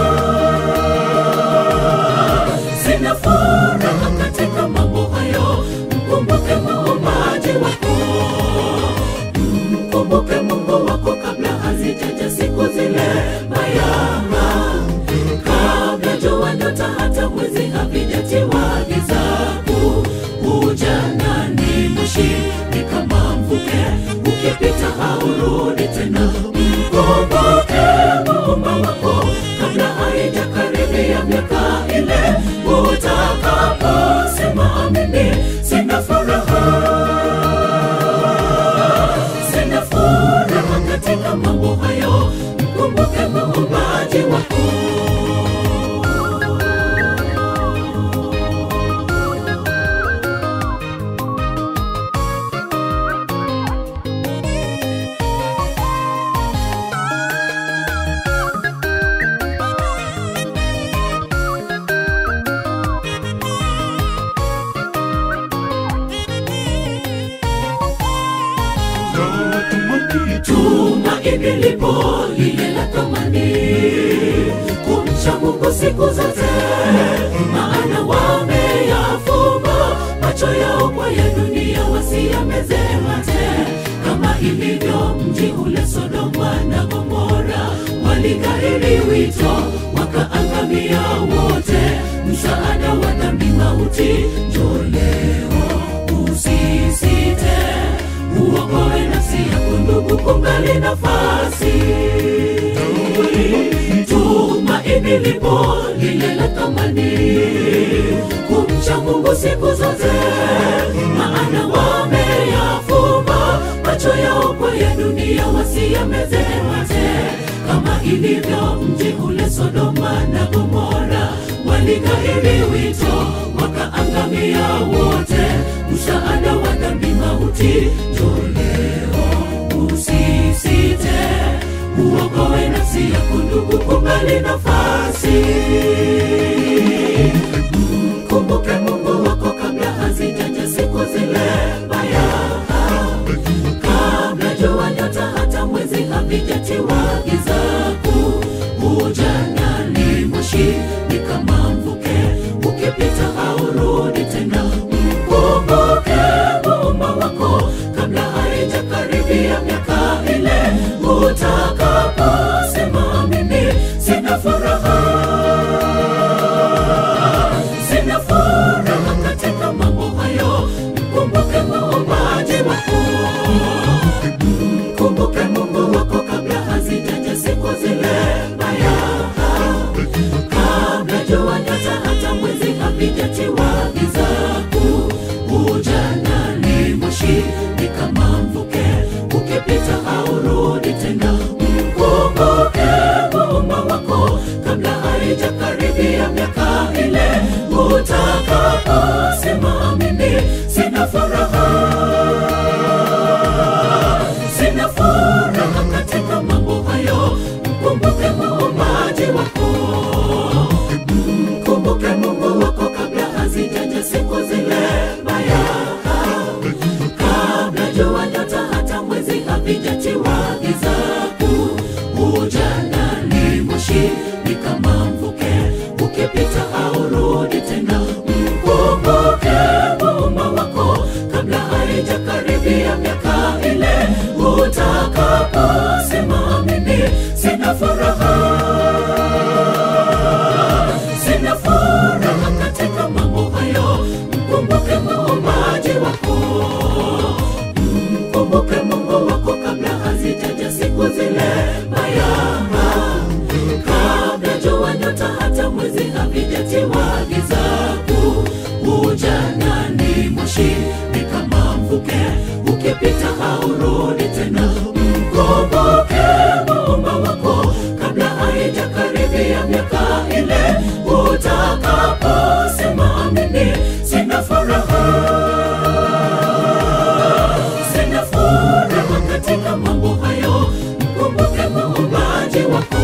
sina furaha katika mambo hayo mkumbuke muumbaji wako mkumbuke mungu wako kabla hazijaja siku zile mbaya kabla jua nyota hata mwezi havijatiwa giza kuu ujana ni moshi ni kama mvuke ukipita haurudi tena mkumbuke muumba wako kabla haijakaribia miaka ile utakaposema mimi sina furaha sina furaha katika mambo hayo mkumbuke muumbaji wako tumaini lipo lile la thamani kumcha mungu siku zote maana wameyafumba macho yao kwa ya dunia wasiyameze mate kama ilivyo mji ule sodoma na gomora waligairi wito wakaangamia wote msaada wa dhambi mauti njoo leo usisite uokoe nafsi yako ndugu kungali nafasi tumaini lipo lile la thamani kumcha mungu siku zote maana wameyafumba macho yao kwa ya dunia wasiyameze mate kama ilivyo mji ule sodoma na gomora waligairi wito wakaangamia wote msaada wa dhambi mauti njoo leo usisite uokoe nafsi yako ndugu kubali nafasi kumbuke mungu wako kabla hazijaja siku zile mbaya kabla jua nyota hata mwezi havijatiwa giza kuu ujanani moshi ni kama mvuke ukipita haurudi tena mkumbuke muumba wako kabla haijakaribia miaka ile utakaposema mimi sina furaha sina furaha katika mambo hayo mkumbuke muumbaji wako mkumbuke mungu wako kabla hazijaja siku zile mbaya kabla jua nyota hata mwezi havijatiwa giza kuu ujanani moshi ni kama mvuke ukipita haurudi tena mkumbuke muumba wako kabla haijakaribia miaka ile utakaposema mimi sina furaha sina furaha katika mambo hayo mkumbuke muumbaji wako mkumbuke mungu wako kabla hazijaja siku zile mbaya kabla jua nyota hata mwezi havijatiwa giza kuu ujanani moshi ni kama mvuke ukipita haurudi tena mkumbuke muumba wako kabla haijakaribia miaka ile utakaposema mimi sina furaha sina furaha katika mambo hayo mkumbuke muumbaji wako mkumbuke mungu wako kabla hazijaja siku zile mbaya kabla jua nyota hata mwezi havijatiwa giza kuu ujanani moshi ni kama mvuke ukipita haurudi tena mkumbuke muumba wako kabla haijakaribia miaka ile utakaposema mimi sina furaha sina furaha katika mambo hayo mkumbuke muumbaji wako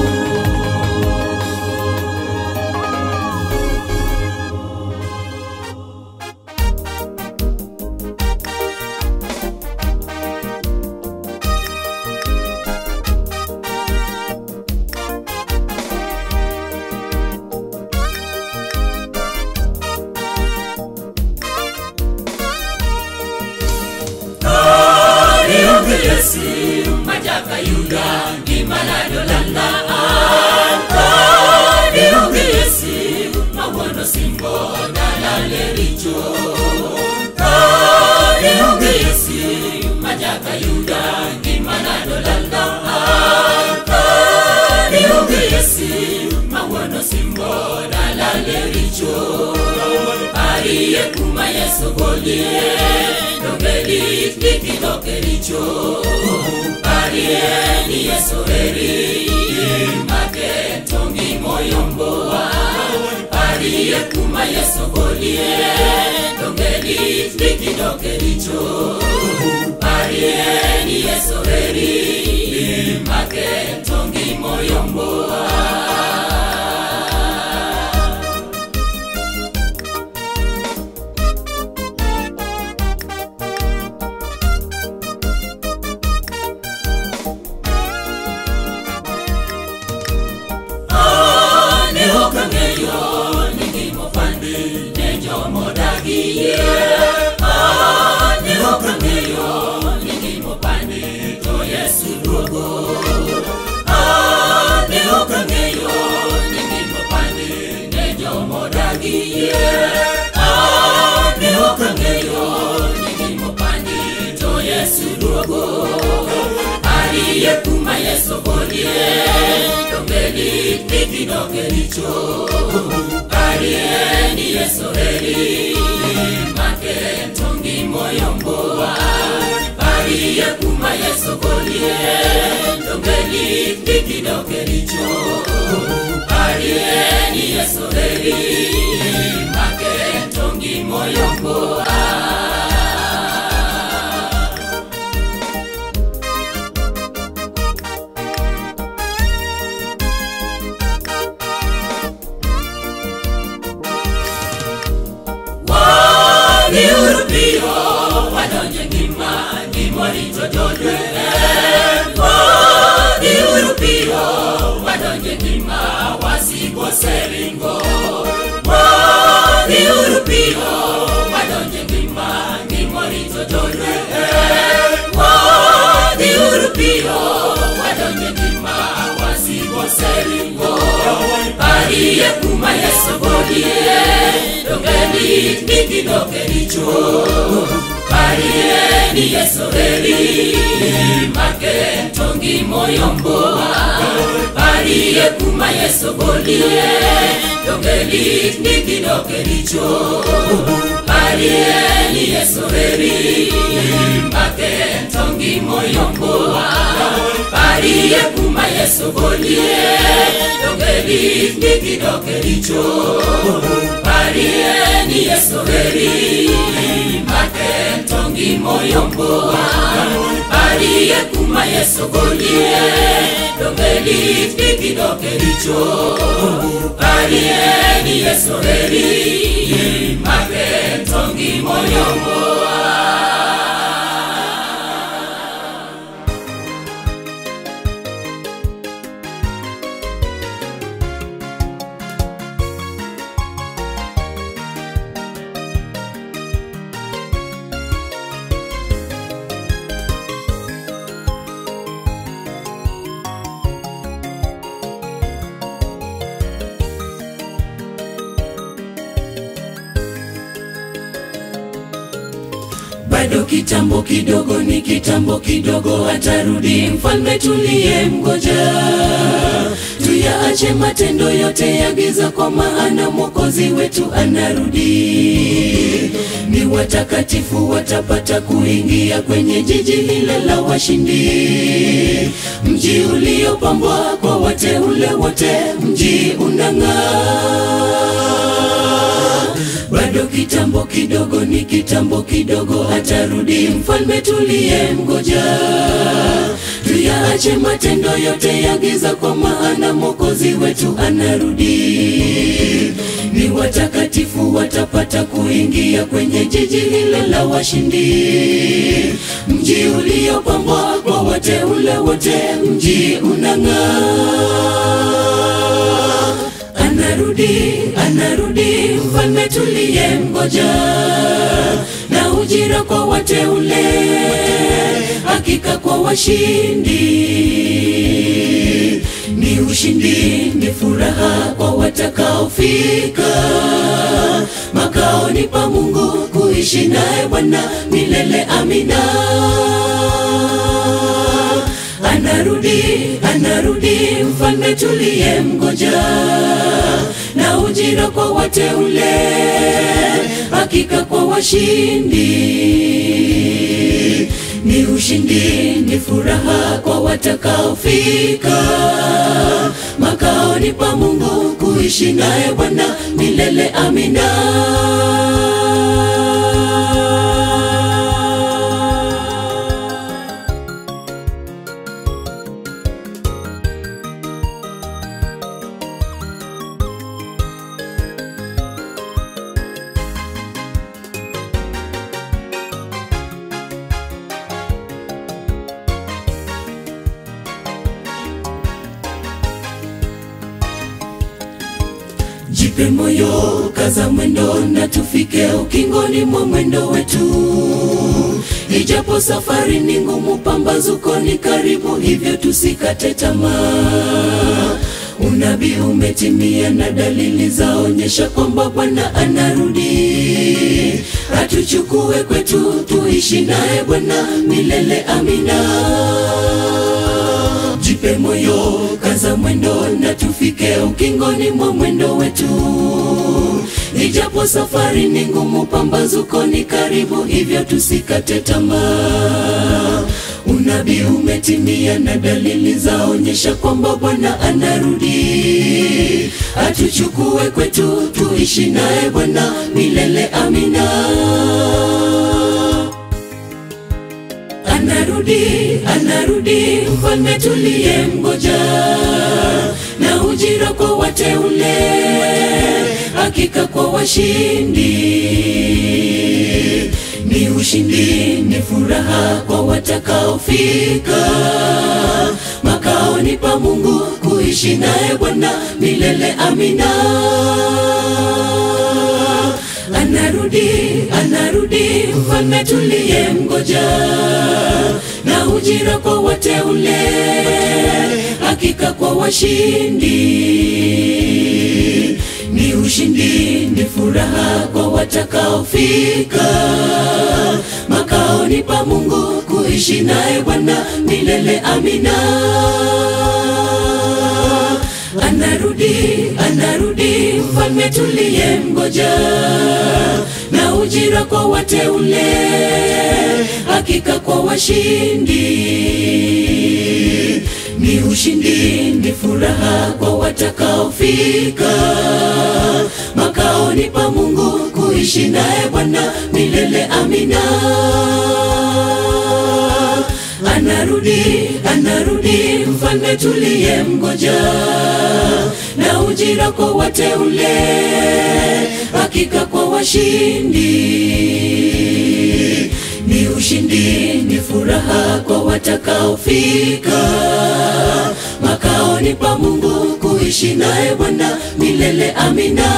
Yesu majaka yuda gimanadolanda Kadiungi Yesu mawono simbo dalalericho Kadiungi Yesu majaka yuda gimanadolanda Kadiungi Yesu mawono simbo dalalericho aliyekuma Yesu golie dongeli kikidokericho alieni Yesu eri make tongi moyomboa aliyekuma Yesu golie dongeli kikidokericho alieni Yesu eri make tongi moyomboa ne okang'eyo ni gimopandi ne jomodagie ne okang'eyo ni gimopandi to yesu duogo ne okang'eyo ni gimopandi ne jomodagie ne okang'eyo ni gimopandi to yesu duogo aliyekuma yesu golie dongeli ikidokericho alieni yesu eri make tongi moyomboa aliyekuma yesu golie dongeli ikidokericho alieni yesu eri make tongi moyomboa aliyekuma yesogolie dongeni nikidokelicho parieni yesoreri makentongi moyomboa aliyekuma yesogolie dongeni nikidokelicho parieni yesoreri makentongi moyomboa aliyekuma yesogolie dongeni nikidokelicho parieni yesoreri makentongi moyomboa aliyekuma yesogolie dongeni nikidokelicho parieni yesoreri makentongi moyomboa bado kitambo kidogo ni kitambo kidogo atarudi mfalme tuliye mgoja tuyaache matendo yote ya giza kwa maana mwokozi wetu anarudi ni watakatifu watapata kuingia kwenye jiji lile la washindi mji uliopambwa kwa wateule wote mji unang'aa bado kitambo kidogo ni kitambo kidogo atarudi mfalme tuliye mgoja tuyaache matendo yote ya giza kwa maana mwokozi wetu anarudi ni watakatifu watapata kuingia kwenye jiji lile la washindi mji uliopambwa kwa wateule wote mji unang'aa anarudi anarudi mfalme tuliye mgoja na ujira kwa wateule hakika kwa washindi ni ushindi ni furaha kwa watakaofika makaoni pa mungu kuishi naye bwana milele amina anarudi anarudi mfalme tuliye mgoja na ujira kwa wateule hakika kwa washindi ni ushindi ni furaha kwa watakaofika makaoni pa mungu kuishi naye bwana milele amina jipe moyo kaza mwendo na tufike ukingoni mwa mwendo wetu ijapo safari ni ngumu pambazuko ni karibu hivyo tusikate tamaa unabii umetimia na dalili zaonyesha kwamba bwana anarudi atuchukue kwetu tuishi naye bwana milele amina jipe moyo kaza mwendo na tufike ukingoni mwa mwendo wetu ijapo safari ni ngumu pambazuko ni karibu hivyo tusikate tamaa unabii umetimia na dalili zaonyesha kwamba bwana anarudi atuchukue kwetu tuishi naye bwana milele amina anarudi anarudi mfalme tuliye mgoja na ujira kwa wateule hakika kwa washindi ni ushindi ni furaha kwa watakaofika makaoni pa mungu kuishi naye bwana milele amina anarudi anarudi mfalme tuliye mgoja na ujira kwa wateule hakika kwa washindi ni ushindi ni furaha kwa watakaofika makaoni pa mungu kuishi naye bwana milele amina anarudi anarudi mfalme tuliye mgoja na ujira kwa wateule hakika kwa washindi ni ushindi ni furaha kwa watakaofika makaoni pa mungu kuishi naye bwana milele amina anarudi anarudi mfalme tuliye mgoja na ujira kwa wateule hakika kwa washindi ni ushindi ni furaha kwa watakaofika makaoni pa mungu kuishi naye bwana milele amina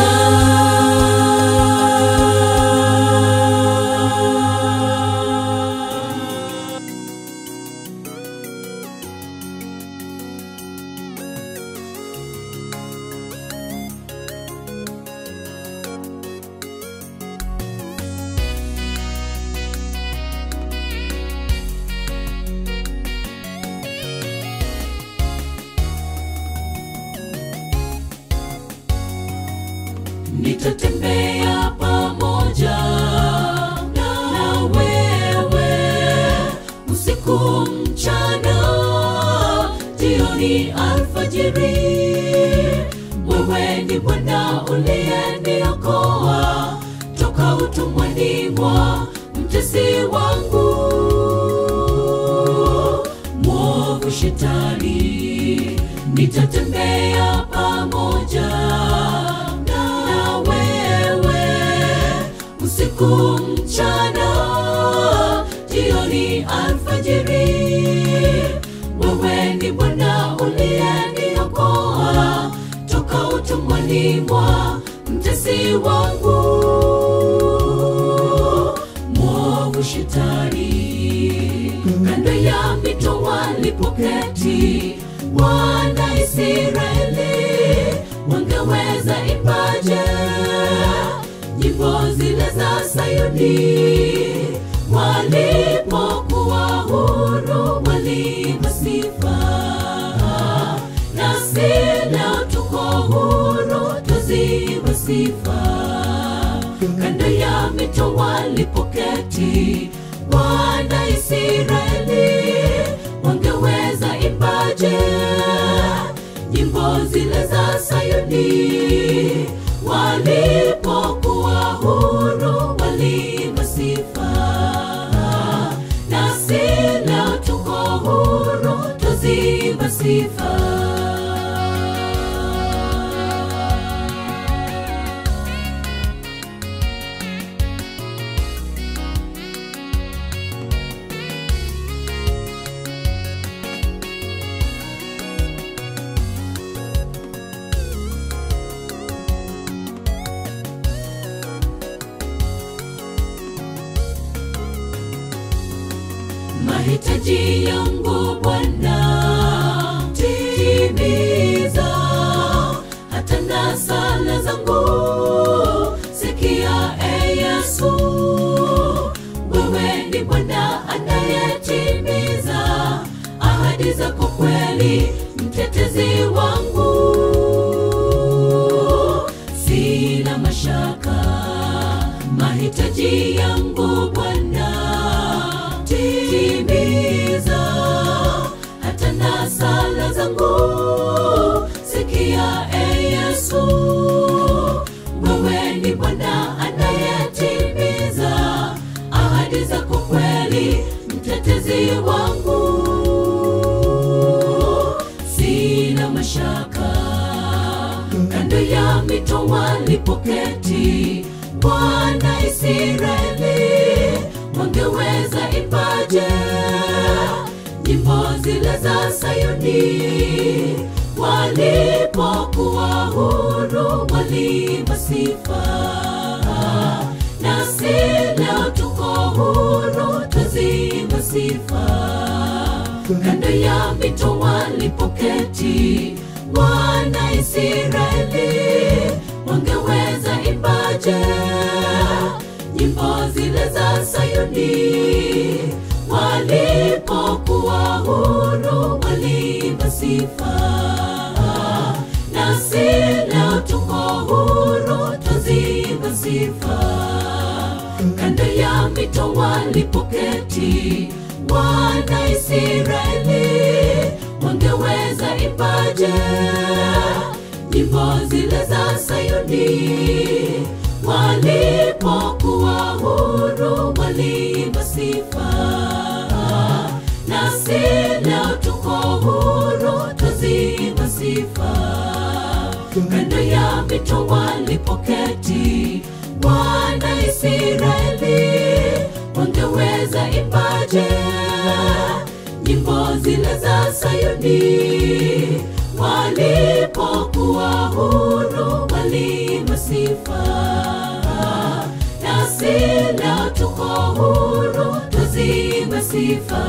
nitatembea pamoja na wewe usiku mchana jioni alfajiri wewe ni bwana uliyeniokoa toka utumwani mwa mtesi wangu mwovu shetani nitatembea pamoja na wewe usiku mchana jioni alfajiri wewe ni bwana uliyeniokoa toka utumwani mwa mtesi wangu mwovu shetani kando ya mito walipoketi wana israeli wangeweza ipaje nyimbo zile za sayuni walipokuwa huru waliimba sifa nasi leo tuko huru twaziimba sifa kando ya mito walipoketi wana israeli wangeweza imbaje nyimbo zile za sayuni walipokuwa huru waliimba sifa nasi leo tuko huru twaziimba sifa mahitaji yangu Bwana, timiza hata na sala zangu, sikia e Yesu, wewe ni Bwana anayetimiza ahadi zako kweli, mtetezi wangu, sina mashaka mahitaji yangu Bwana timiza hata na sala zangu sikia e yesu wewe ni bwana anayetimiza ahadi zako kweli mtetezi wangu sina mashaka kando ya mito walipoketi bwana israeli wangeweza ipaje nyimbo zile za sayuni walipokuwa huru waliimba sifa nasi leo tuko huru twaziimba sifa kando ya mito walipoketi wana israeli wangeweza imbaje nyimbo zile za Sayuni walipokuwa huru waliimba sifa nasi leo tuko huru twaziimba sifa kando ya mito walipoketi wana Israeli wangeweza imbaje nyimbo zile za Sayuni walipokuwa huru waliimba sifa nasi leo tuko huru twaziimba sifa kando ya mito walipoketi wana Israeli wangeweza imbaje nyimbo zile za Sayuni walipokuwa huru waliimba sifa nasi leo tuko huru twaziimba sifa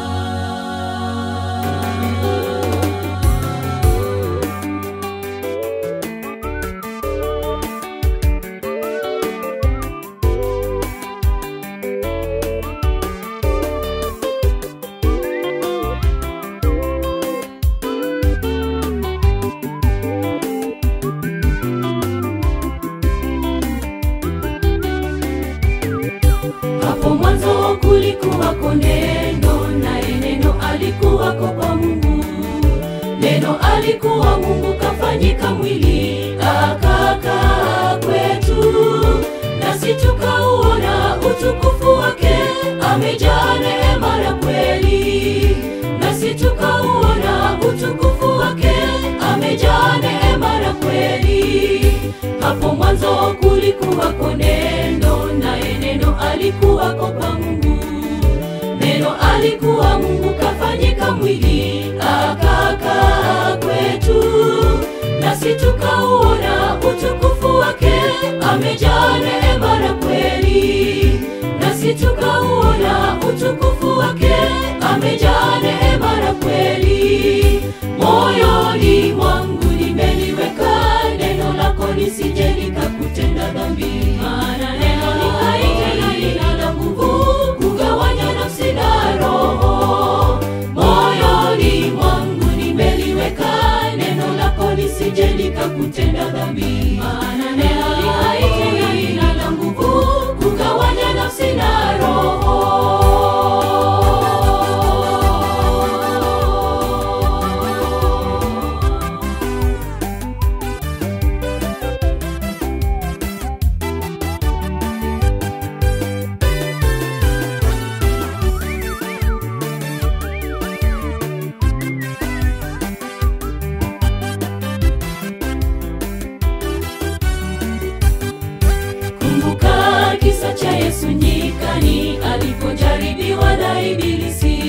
hapo mwanzo kulikuwako neno naye neno alikuwako kwa mungu neno alikuwa mungu kafanyika mwili akakaa kwetu nasi tukauona utukufu wake amejaa neema na kweli nasi tukauona utukufu wake amejaa neema na kweli hapo mwanzo kulikuwako neno naye neno alikuwako kwa mungu neno alikuwa mungu kafanyika mwili akakaa kwetu nasi tukauona utukufu wake amejaa neema na kweli nasi tukauona utukufu wake amejaa neema na kweli moyoni mwangu nimeliweka neno lako lisije likakutenda dhambi maana neno ni hai tena linalo nguvu kugawanya nafsi na roho moyoni mwangu nimeliweka neno lako lisije likakutenda dhambi maana neno ni hai tena linalo nguvu kugawanya nafsi na roho kumbuka kisa cha yesu nyikani alipojaribiwa na ibilisi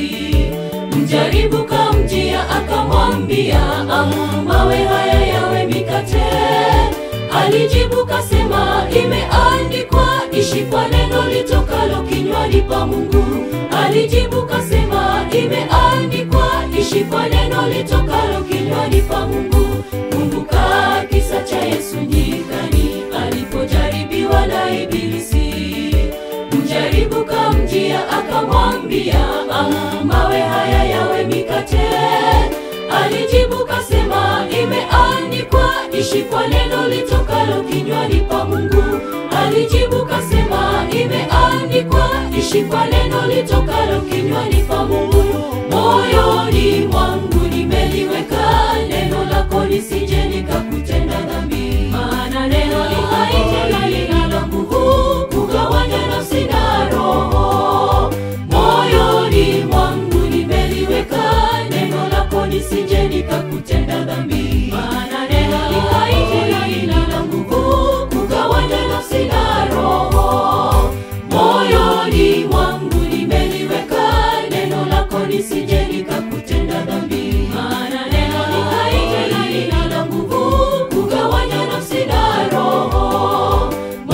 mjaribu kamjia akamwambia "Amuru mawe haya yawe mikate alijibu kasema imeandikwa ishi kwa neno litokalo kinywani pa mungu alijibu kasema imeandikwa ishi kwa neno litokalo kinywani pa mungu kumbuka kisa cha yesu nyikani alipojaribiwa na ibilisi mjaribu kamjia akamwambia "Amuru mawe haya yawe mikate alijibu kasema imeandikwa ishi kwa neno litokalo kinywani pa mungu alijibu kasema imeandikwa ishi kwa neno litokalo kinywani pa mungu moyoni mwangu nimeliweka neno lako lisije likakutenda dhambi maana neno ni hai tena linalo nguvu kugawanya nafsi na roho moyoni mwangu nimeliweka neno lako lisije likakutenda dhambi maana neno ni hai tena linalo nguvu kugawanya nafsi na roho moyoni mwangu nimeliweka neno lako lisije likakutenda dhambi maana neno ni hai tena linalo nguvu kugawanya nafsi na roho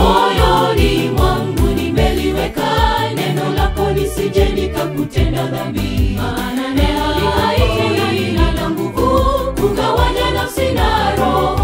moyoni mwangu nimeliweka neno lako lisije likakutenda dhambi maana neno ni hai tena linalo nguvu kugawanya nafsi na roho